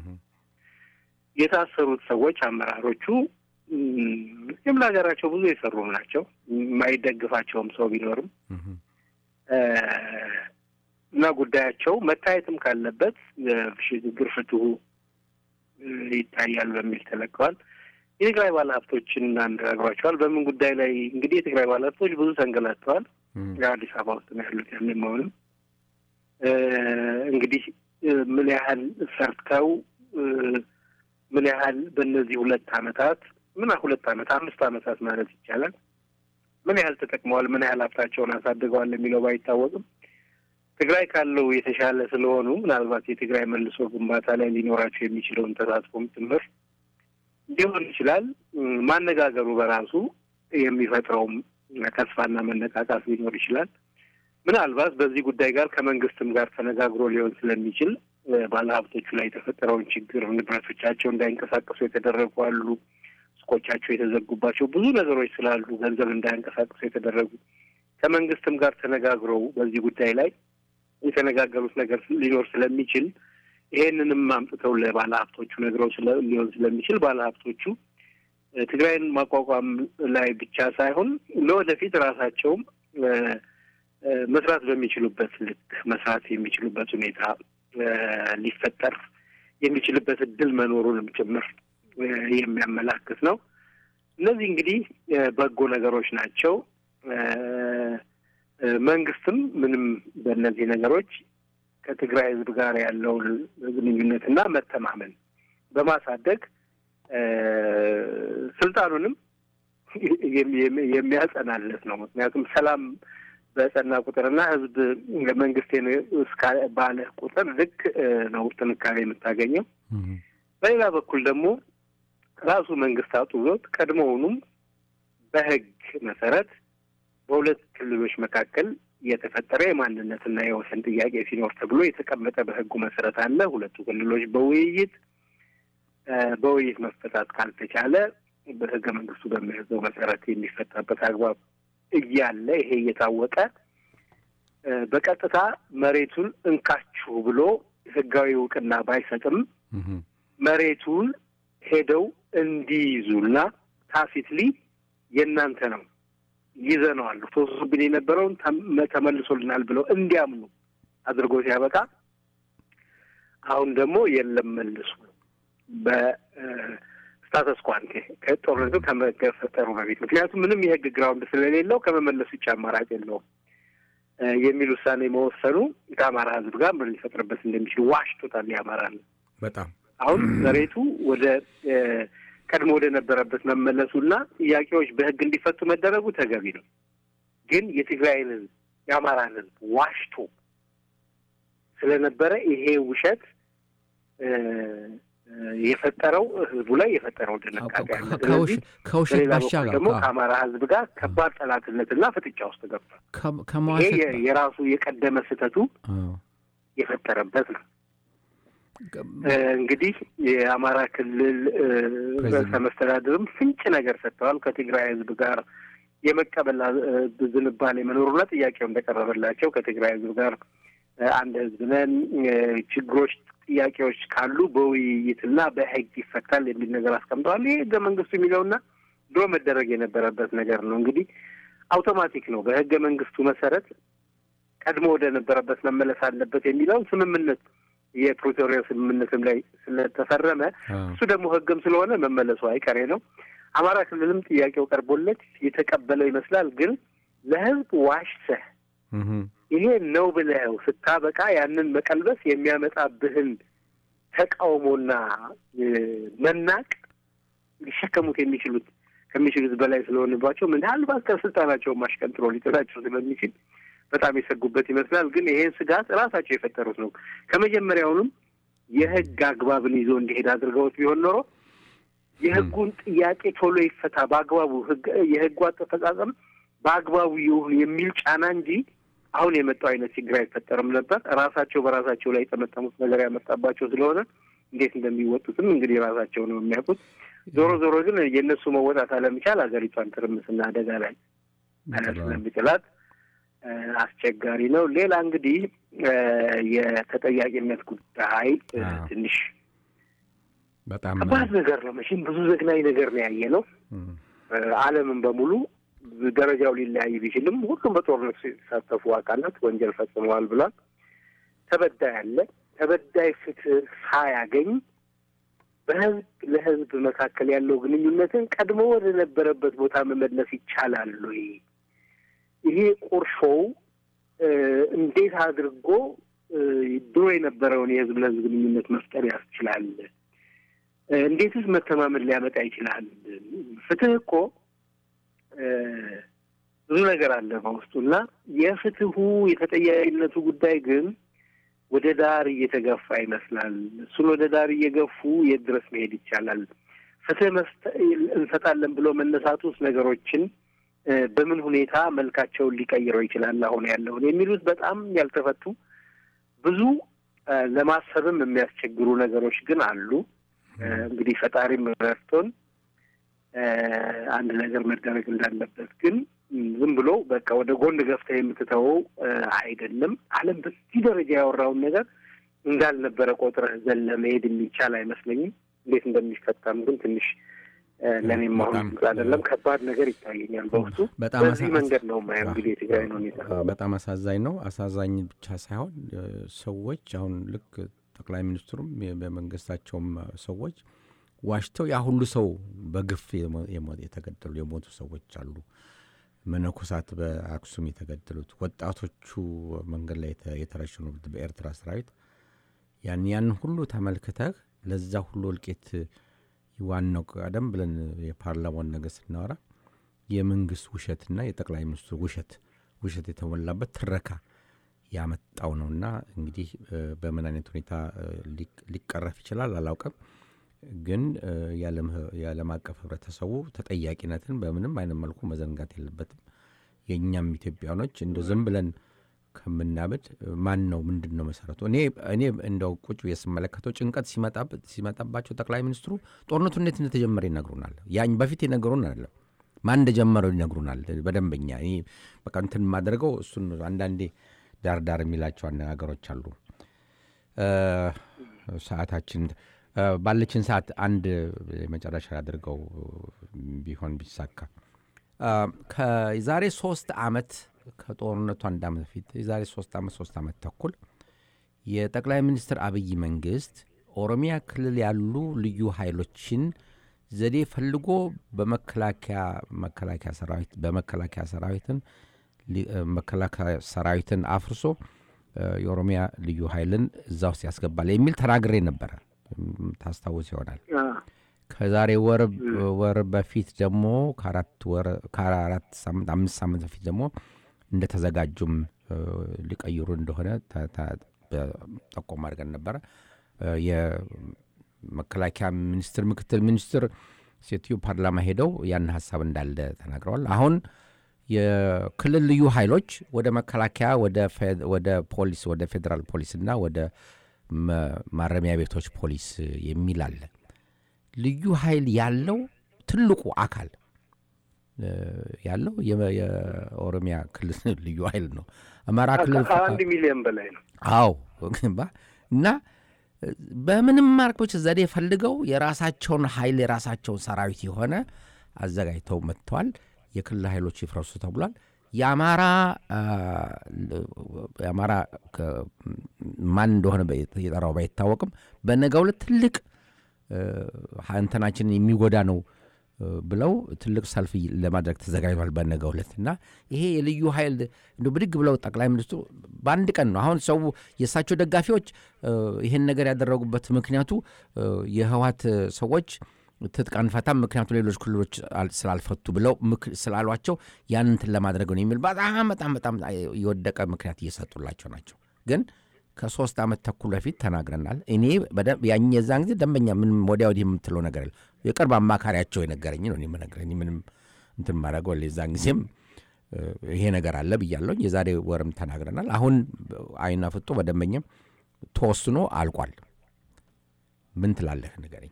S2: የታሰሩት ሰዎች አመራሮቹ ይህም ለሀገራቸው ብዙ የሰሩም ናቸው። የማይደግፋቸውም ሰው ቢኖርም እና ጉዳያቸው መታየትም ካለበት ሽግግር ፍትሁ ይታያል በሚል ተለቀዋል። የትግራይ ባለሀብቶችን አነጋግሯቸዋል። በምን ጉዳይ ላይ እንግዲህ የትግራይ ባለሀብቶች ብዙ ተንገላተዋል። አዲስ አበባ ውስጥ ነው ያሉት። ያን መሆንም እንግዲህ ምን ያህል ሰርተው ምን ያህል በእነዚህ ሁለት አመታት ምን ሁለት አመት አምስት አመታት ማለት ይቻላል ምን ያህል ተጠቅመዋል፣ ምን ያህል ሀብታቸውን አሳድገዋል የሚለው ባይታወቅም ትግራይ ካለው የተሻለ ስለሆኑ ምናልባት የትግራይ መልሶ ግንባታ ላይ ሊኖራቸው የሚችለውን ተሳትፎም ጭምር ሊሆን ይችላል። ማነጋገሩ በራሱ የሚፈጥረውም ተስፋና መነቃቃት ሊኖር ይችላል። ምናልባት በዚህ ጉዳይ ጋር ከመንግስትም ጋር ተነጋግሮ ሊሆን ስለሚችል ባለሀብቶቹ ላይ የተፈጠረውን ችግር ንብረቶቻቸው እንዳይንቀሳቀሱ የተደረጉ አሉ። ሱቆቻቸው የተዘጉባቸው ብዙ ነገሮች ስላሉ ገንዘብ እንዳይንቀሳቀሱ የተደረጉ ከመንግስትም ጋር ተነጋግረው በዚህ ጉዳይ ላይ የተነጋገሩት ነገር ሊኖር ስለሚችል ይሄንንም አምጥተው ለባለ ሀብቶቹ ነግረው ሊሆን ስለሚችል ባለ ሀብቶቹ ትግራይን ማቋቋም ላይ ብቻ ሳይሆን ለወደፊት ራሳቸውም መስራት በሚችሉበት ልክ መስራት የሚችሉበት ሁኔታ ሊፈጠር የሚችልበት እድል መኖሩንም ጭምር የሚያመላክት ነው። እነዚህ እንግዲህ በጎ ነገሮች ናቸው። መንግስትም ምንም በእነዚህ ነገሮች ከትግራይ ሕዝብ ጋር ያለውን ግንኙነትና መተማመን በማሳደግ ስልጣኑንም የሚያጸናለት ነው። ምክንያቱም ሰላም በጸና ቁጥርና ሕዝብ መንግስቴ እስከ ባለ ቁጥር ልክ ነው ጥንካሬ የምታገኘው። በሌላ በኩል ደግሞ ራሱ መንግስት አጡዞት ቀድሞውኑም በህግ መሰረት በሁለት ክልሎች መካከል የተፈጠረ የማንነትና የወሰን ጥያቄ ሲኖር ተብሎ የተቀመጠ በህጉ መሰረት አለ። ሁለቱ ክልሎች በውይይት በውይይት መፈታት ካልተቻለ በህገ መንግስቱ በሚያዘው መሰረት የሚፈታበት አግባብ እያለ ይሄ እየታወቀ በቀጥታ መሬቱን እንካችሁ ብሎ ህጋዊ እውቅና ባይሰጥም መሬቱን ሄደው እንዲይዙና ታሲትሊ የእናንተ ነው ይዘነዋል፣ ተወስዶብን የነበረውን ተመልሶልናል ብለው እንዲያምኑ አድርጎ ሲያበቃ አሁን ደግሞ የለም መልሱ በስታተስ ኳንቴ ከጦርነቱ ከመፈጠሩ በፊት ምክንያቱም ምንም የህግ ግራውንድ ስለሌለው ከመመለሱ ውጭ አማራጭ የለውም የሚል ውሳኔ መወሰኑ ከአማራ ህዝብ ጋር ምን ሊፈጥርበት እንደሚችል ዋሽቶታል። የአማራ ነው
S1: በጣም
S2: አሁን መሬቱ ወደ ቀድሞ ወደ ነበረበት መመለሱና ጥያቄዎች በህግ እንዲፈቱ መደረጉ ተገቢ ነው። ግን የትግራይን ህዝብ የአማራን ህዝብ ዋሽቶ ስለነበረ ይሄ ውሸት የፈጠረው ህዝቡ ላይ የፈጠረው ድንጋጤ አለ። ስለዚህ
S1: ከውሸት
S2: በሌላ በኩል
S1: ባሻገር
S2: ደግሞ ከአማራ ህዝብ ጋር ከባድ ጠላትነትና ፍጥጫ ውስጥ ገብቷል። ይሄ
S1: ከመዋሸት
S2: የ- የራሱ የቀደመ ስህተቱ
S1: አዎ።
S2: የፈጠረበት ነው። እንግዲህ የአማራ ክልል እ፣ ርዕሰ መስተዳድርም ፍንጭ ነገር ሰጥተዋል። ከትግራይ ህዝብ ጋር የመቀበል እ፣ ዝንባሌ መኖሩና ጥያቄው እንደቀረበላቸው ከትግራይ ህዝብ ጋር እ፣ አንድ ህዝብ ነን፣ እ፣ ችግሮች፣ ጥያቄዎች ካሉ በውይይትና በህግ ይፈታል የሚል ነገር አስቀምጠዋል። ይህ ህገ መንግስቱ የሚለውና ድሮ መደረግ የነበረበት ነገር ነው። እንግዲህ አውቶማቲክ ነው። በህገ መንግስቱ መሰረት ቀድሞ ወደ ነበረበት መመለስ አለበት የሚለውን ስምምነት የፕሪቶሪያ ስምምነትም ላይ ስለተፈረመ
S1: አዎ።
S2: እሱ ደግሞ ህግም ስለሆነ መመለሱ አይቀሬ ነው። አማራ ክልልም ጥያቄው ቀርቦለት የተቀበለው ይመስላል። ግን ለህዝብ ዋሽተህ
S1: እህ።
S2: ይሄ ነው ብለው ስታበቃ ያንን መቀልበስ የሚያመጣብህን ተቃውሞና እ፣ መናቅ ሊሸከሙት የሚችሉት ከሚችሉት በላይ ስለሆንባቸው ምናልባት ከስልጣናቸውን ማሽቀንጥሮ ሊጥላቸው ስለሚችል በጣም የሰጉበት ይመስላል። ግን ይሄን ስጋት ራሳቸው የፈጠሩት ነው። ከመጀመሪያውንም የህግ አግባብን ይዞ እንዲሄድ አድርገውት ቢሆን ኖሮ የህጉን ጥያቄ ቶሎ ይፈታ በአግባቡ ህግ የህጉ አፈጻጸም በአግባቡ ይሁን የሚል ጫና እንጂ አሁን የመጣው አይነት ችግር አይፈጠርም ነበር። ራሳቸው በራሳቸው ላይ የጠመጠሙት ነገር ያመጣባቸው ስለሆነ እንዴት እንደሚወጡትም እንግዲህ ራሳቸው ነው የሚያውቁት። ዞሮ ዞሮ ግን የእነሱ መወጣት አለመቻል ሀገሪቷን ትርምስና አደጋ ላይ ስለሚጥላት እ፣ አስቸጋሪ ነው። ሌላ እንግዲህ እ፣ የተጠያቂነት ጉዳይ እ፣
S1: አዎ።
S2: ትንሽ
S1: በጣም
S2: ከባድ ነገር ነው። መቼም ብዙ ዘግናኝ ነገር ነው ያየ ነው።
S1: እም፣
S2: ዓለምን በሙሉ ደረጃው ሊለያይ ቢችልም ሁሉም በጦርነት የተሳተፉ አካላት ወንጀል ፈጽመዋል ብሏል። ተበዳይ አለ። ተበዳይ ፍትህ ሳያገኝ በህዝብ ለህዝብ መካከል ያለው ግንኙነትን ቀድሞ ወደ ነበረበት ቦታ መመለስ ይቻላል ወይ? ይሄ ቁርሾው እ፣ እንዴት አድርጎ እ፣ ድሮ የነበረውን የህዝብ ለህዝብ ግንኙነት መፍጠር ያስችላል? እ፣ እንዴትስ መተማመን ሊያመጣ ይችላል? ፍትህ እኮ እ፣ ብዙ ነገር አለ በውስጡ እና የፍትሁ የተጠያቂነቱ ጉዳይ ግን ወደ ዳር እየተገፋ ይመስላል። እሱን ወደ ዳር እየገፉ የት ድረስ መሄድ ይቻላል? ፍትህ እንሰጣለን ብሎ መነሳት ውስጥ ነገሮችን በምን ሁኔታ መልካቸውን ሊቀይረው ይችላል አሁን ያለውን የሚሉት በጣም ያልተፈቱ ብዙ ለማሰብም የሚያስቸግሩ ነገሮች ግን አሉ። እንግዲህ ፈጣሪም ረድቶን አንድ ነገር መደረግ እንዳለበት ግን ዝም ብሎ በቃ ወደ ጎን ገፍተህ የምትተወው አይደለም። ዓለም በዚህ ደረጃ ያወራውን ነገር እንዳልነበረ ቆጥረህ ዘለ መሄድ የሚቻል አይመስለኝም። እንዴት እንደሚፈታም ግን ትንሽ ለእኔም አሁን አይደለም ከባድ ነገር ይታየኛል በውስጡ። በዚህ መንገድ ነው ማየው እንግዲህ የትግራይን ሁኔታ።
S1: በጣም አሳዛኝ ነው። አሳዛኝ ብቻ ሳይሆን ሰዎች አሁን ልክ ጠቅላይ ሚኒስትሩም በመንግስታቸውም ሰዎች ዋሽተው ያ ሁሉ ሰው በግፍ የተገደሉ የሞቱ ሰዎች አሉ። መነኮሳት በአክሱም የተገደሉት፣ ወጣቶቹ መንገድ ላይ የተረሸኑት በኤርትራ ሰራዊት ያን ያን ሁሉ ተመልክተህ ለዛ ሁሉ እልቂት ዋናው ቀደም ብለን የፓርላማውን ነገር ስናወራ የመንግስት ውሸትና የጠቅላይ ሚኒስትሩ ውሸት ውሸት የተሞላበት ትረካ ያመጣው ነውና እንግዲህ በምን አይነት ሁኔታ ሊቀረፍ ይችላል አላውቅም። ግን የዓለም አቀፍ ህብረተሰቡ ተጠያቂነትን በምንም አይነት መልኩ መዘንጋት የለበትም። የእኛም ኢትዮጵያኖች እንደ ዝም ብለን ከምናብድ ማን ነው ምንድን ነው መሰረቱ? እኔ እኔ እንደው ቁጭ ስመለከተው ጭንቀት ሲመጣባቸው ጠቅላይ ሚኒስትሩ ጦርነቱ እንዴት እንደተጀመረ ይነግሩናል። ያኝ በፊት የነገሩን አይደለም ማን እንደጀመረው ይነግሩናል በደንበኛ። እኔ በቃ እንትን የማደርገው እሱን አንዳንዴ ዳር ዳር የሚላቸው አነጋገሮች አሉ። ሰዓታችን ባለችን ሰዓት አንድ የመጨረሻ አድርገው ቢሆን ቢሳካ ከዛሬ ሶስት ዓመት ከጦርነቱ አንድ ዓመት በፊት የዛሬ ሶስት ዓመት ሶስት ዓመት ተኩል የጠቅላይ ሚኒስትር አብይ መንግስት ኦሮሚያ ክልል ያሉ ልዩ ኃይሎችን ዘዴ ፈልጎ በመከላከያ መከላከያ ሰራዊት በመከላከያ ሰራዊትን መከላከያ ሰራዊትን አፍርሶ የኦሮሚያ ልዩ ኃይልን እዛ ውስጥ ያስገባል የሚል ተናግሬ ነበረ። ታስታውስ ይሆናል። ከዛሬ ወር ወር በፊት ደግሞ ከአራት ወር ከአራት ሳምንት አምስት ሳምንት በፊት ደግሞ እንደተዘጋጁም ሊቀይሩ እንደሆነ ጠቆም አድርገን ነበረ። የመከላከያ ሚኒስትር ምክትል ሚኒስትር ሴትዮ ፓርላማ ሄደው ያን ሀሳብ እንዳለ ተናግረዋል። አሁን የክልል ልዩ ኃይሎች ወደ መከላከያ ወደ ፖሊስ ወደ ፌዴራል ፖሊስና ወደ ማረሚያ ቤቶች ፖሊስ የሚል አለ። ልዩ ኃይል ያለው ትልቁ አካል ያለው የኦሮሚያ ክልል ልዩ ኃይል ነው። አማራ ክልል
S2: ከአንድ ሚሊዮን በላይ ነው።
S1: አዎ እና በምንም ማርኮች ዘዴ ፈልገው የራሳቸውን ኃይል የራሳቸውን ሰራዊት የሆነ አዘጋጅተው መጥተዋል። የክልል ኃይሎች ይፍረሱ ተብሏል። የአማራ የአማራ ማን እንደሆነ የጠራው ባይታወቅም በነገው ዕለት ትልቅ እንትናችንን የሚጎዳ ነው ብለው ትልቅ ሰልፍ ለማድረግ ተዘጋጅቷል በነገው ዕለት እና ይሄ የልዩ ኃይል እንደ ብድግ ብለው ጠቅላይ ሚኒስትሩ በአንድ ቀን ነው። አሁን ሰው የእሳቸው ደጋፊዎች ይህን ነገር ያደረጉበት ምክንያቱ የህወሓት ሰዎች ትጥቅ አንፈታም ምክንያቱ ሌሎች ክልሎች ስላልፈቱ ብለው ስላሏቸው ያን እንትን ለማድረግ ነው የሚል በጣም በጣም በጣም የወደቀ ምክንያት እየሰጡላቸው ናቸው። ግን ከሶስት ዓመት ተኩል በፊት ተናግረናል። እኔ ያኝ የዛን ጊዜ ደንበኛ ምንም ወዲያ ወዲህ የምትለው ነገር የለም። የቅርብ አማካሪያቸው የነገረኝ ነው የምነግረኝ። ምንም እንትን ማድረገው የዛን ጊዜም ይሄ ነገር አለ ብያለሁኝ። የዛሬ ወርም ተናግረናል። አሁን አይና ፍጦ በደንበኛም ተወስኖ አልቋል። ምን ትላለህ ንገረኝ።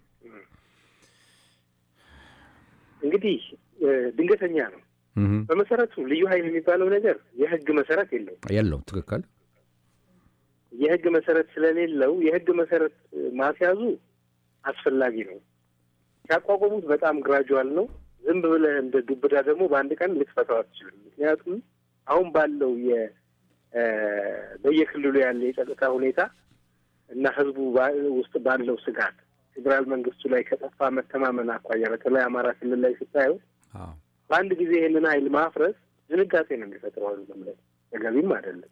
S2: እንግዲህ ድንገተኛ ነው። በመሰረቱ ልዩ ኃይል የሚባለው ነገር የህግ መሰረት የለው
S1: የለው ትክክል
S2: የህግ መሰረት ስለሌለው የህግ መሰረት ማስያዙ አስፈላጊ ነው። ሲያቋቋሙት በጣም ግራጁዋል ነው። ዝም ብለህ እንደ ዱብዳ ደግሞ በአንድ ቀን ልትፈታው አትችልም። ምክንያቱም አሁን ባለው የ በየክልሉ ያለ የጸጥታ ሁኔታ እና ህዝቡ ውስጥ ባለው ስጋት ፌዴራል መንግስቱ ላይ ከጠፋ መተማመን አኳያ በተለይ አማራ ክልል ላይ ስታየው በአንድ ጊዜ ይህንን ኃይል ማፍረስ ድንጋጤ ነው የሚፈጥረው። ላይ ተገቢም አይደለም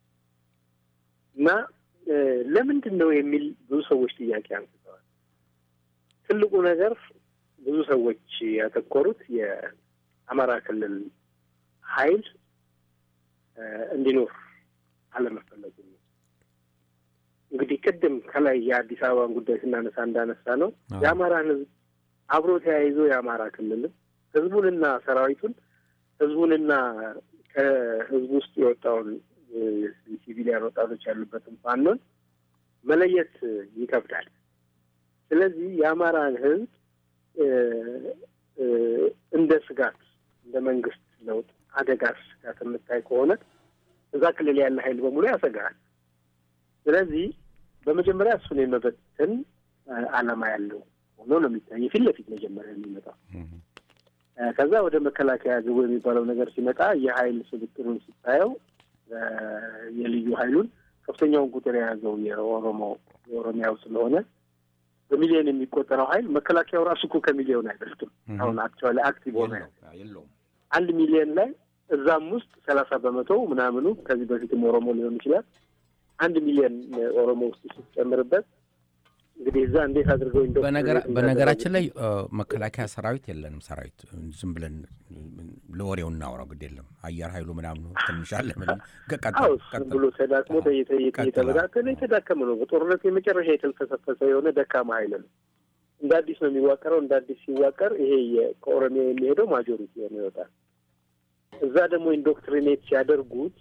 S2: እና ለምንድን ነው የሚል ብዙ ሰዎች ጥያቄ አንስተዋል። ትልቁ ነገር ብዙ ሰዎች ያተኮሩት የአማራ ክልል ኃይል እንዲኖር አለመፈለጉ ነው። እንግዲህ ቅድም ከላይ የአዲስ አበባን ጉዳይ ስናነሳ እንዳነሳ ነው የአማራን ህዝብ አብሮ ተያይዞ የአማራ ክልልም ህዝቡንና ሰራዊቱን ህዝቡንና ከህዝቡ ውስጥ የወጣውን ሲቪሊያን ወጣቶች ያሉበትን ፋኖን መለየት ይከብዳል። ስለዚህ የአማራን ህዝብ እንደ ስጋት እንደ መንግስት ለውጥ አደጋ ስጋት የምታይ ከሆነ እዛ ክልል ያለ ሀይል በሙሉ ያሰጋል። ስለዚህ በመጀመሪያ እሱን የመበተን ዓላማ ያለው ሆኖ ነው የሚታይ ፊት ለፊት መጀመሪያ የሚመጣው። ከዛ ወደ መከላከያ ግቡ የሚባለው ነገር ሲመጣ የሀይል ስብጥሩን ስታየው የልዩ ሀይሉን ከፍተኛውን ቁጥር የያዘው የኦሮሞ የኦሮሚያው ስለሆነ በሚሊዮን የሚቆጠረው ሀይል መከላከያው ራሱ እኮ ከሚሊዮን አይበልጥም። አሁን አክቹዋሊ አክቲቭ ሆነ አንድ ሚሊዮን ላይ እዛም ውስጥ ሰላሳ በመቶ ምናምኑ ከዚህ በፊትም ኦሮሞ ሊሆን ይችላል። አንድ ሚሊዮን ኦሮሞ ውስጥ ስትጨምርበት እንግዲህ እዛ እንዴት አድርገው
S1: በነገራችን ላይ መከላከያ ሰራዊት የለንም። ሰራዊት ዝም ብለን ለወሬው እናውራው፣ ግድ የለም አየር ኃይሉ ምናምኑ ትንሽ አለ
S2: ብሎ ተዳክሞ የተበታተነ የተዳከመ ነው። በጦርነት የመጨረሻ የተልፈሰፈሰ የሆነ ደካማ ኃይል ነው። እንደ አዲስ ነው የሚዋቀረው። እንደ አዲስ ሲዋቀር ይሄ ከኦሮሚያ የሚሄደው ማጆሪቲ ሆነ ይወጣል። እዛ ደግሞ ኢንዶክትሪኔት ሲያደርጉት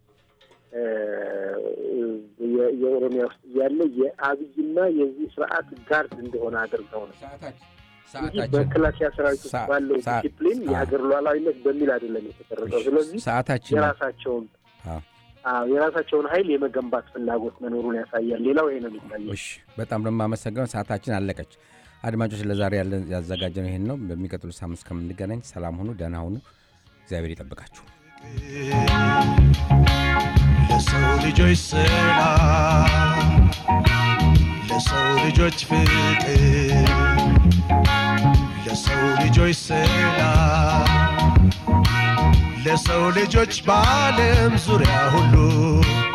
S2: የኦሮሚያ ውስጥ ያለ የአብይና የዚህ ስርዓት ጋርድ እንደሆነ አድርገው ነው እንጂ መከላከያ ሰራዊት ውስጥ ባለው ዲሲፕሊን የሀገር ሉዓላዊነት በሚል አይደለም የተቀረጸው። ስለዚህ የራሳቸውን የራሳቸውን ኃይል የመገንባት ፍላጎት መኖሩን ያሳያል። ሌላው ይሄ ነው የሚታየው።
S1: በጣም ነው የማመሰግነው። ሰዓታችን አለቀች። አድማጮች፣ ለዛሬ ያለን ያዘጋጀነው ይሄን ነው። በሚቀጥሉ ሳምንት እስከምንገናኝ ሰላም ሁኑ፣ ደህና ሁኑ። እግዚአብሔር ይጠብቃችሁ።
S3: ለሰው ልጆች ሰላም፣ ለሰው ልጆች ፍቅር፣ ለሰው ልጆች ሰላም፣ ለሰው ልጆች በዓለም ዙሪያ ሁሉ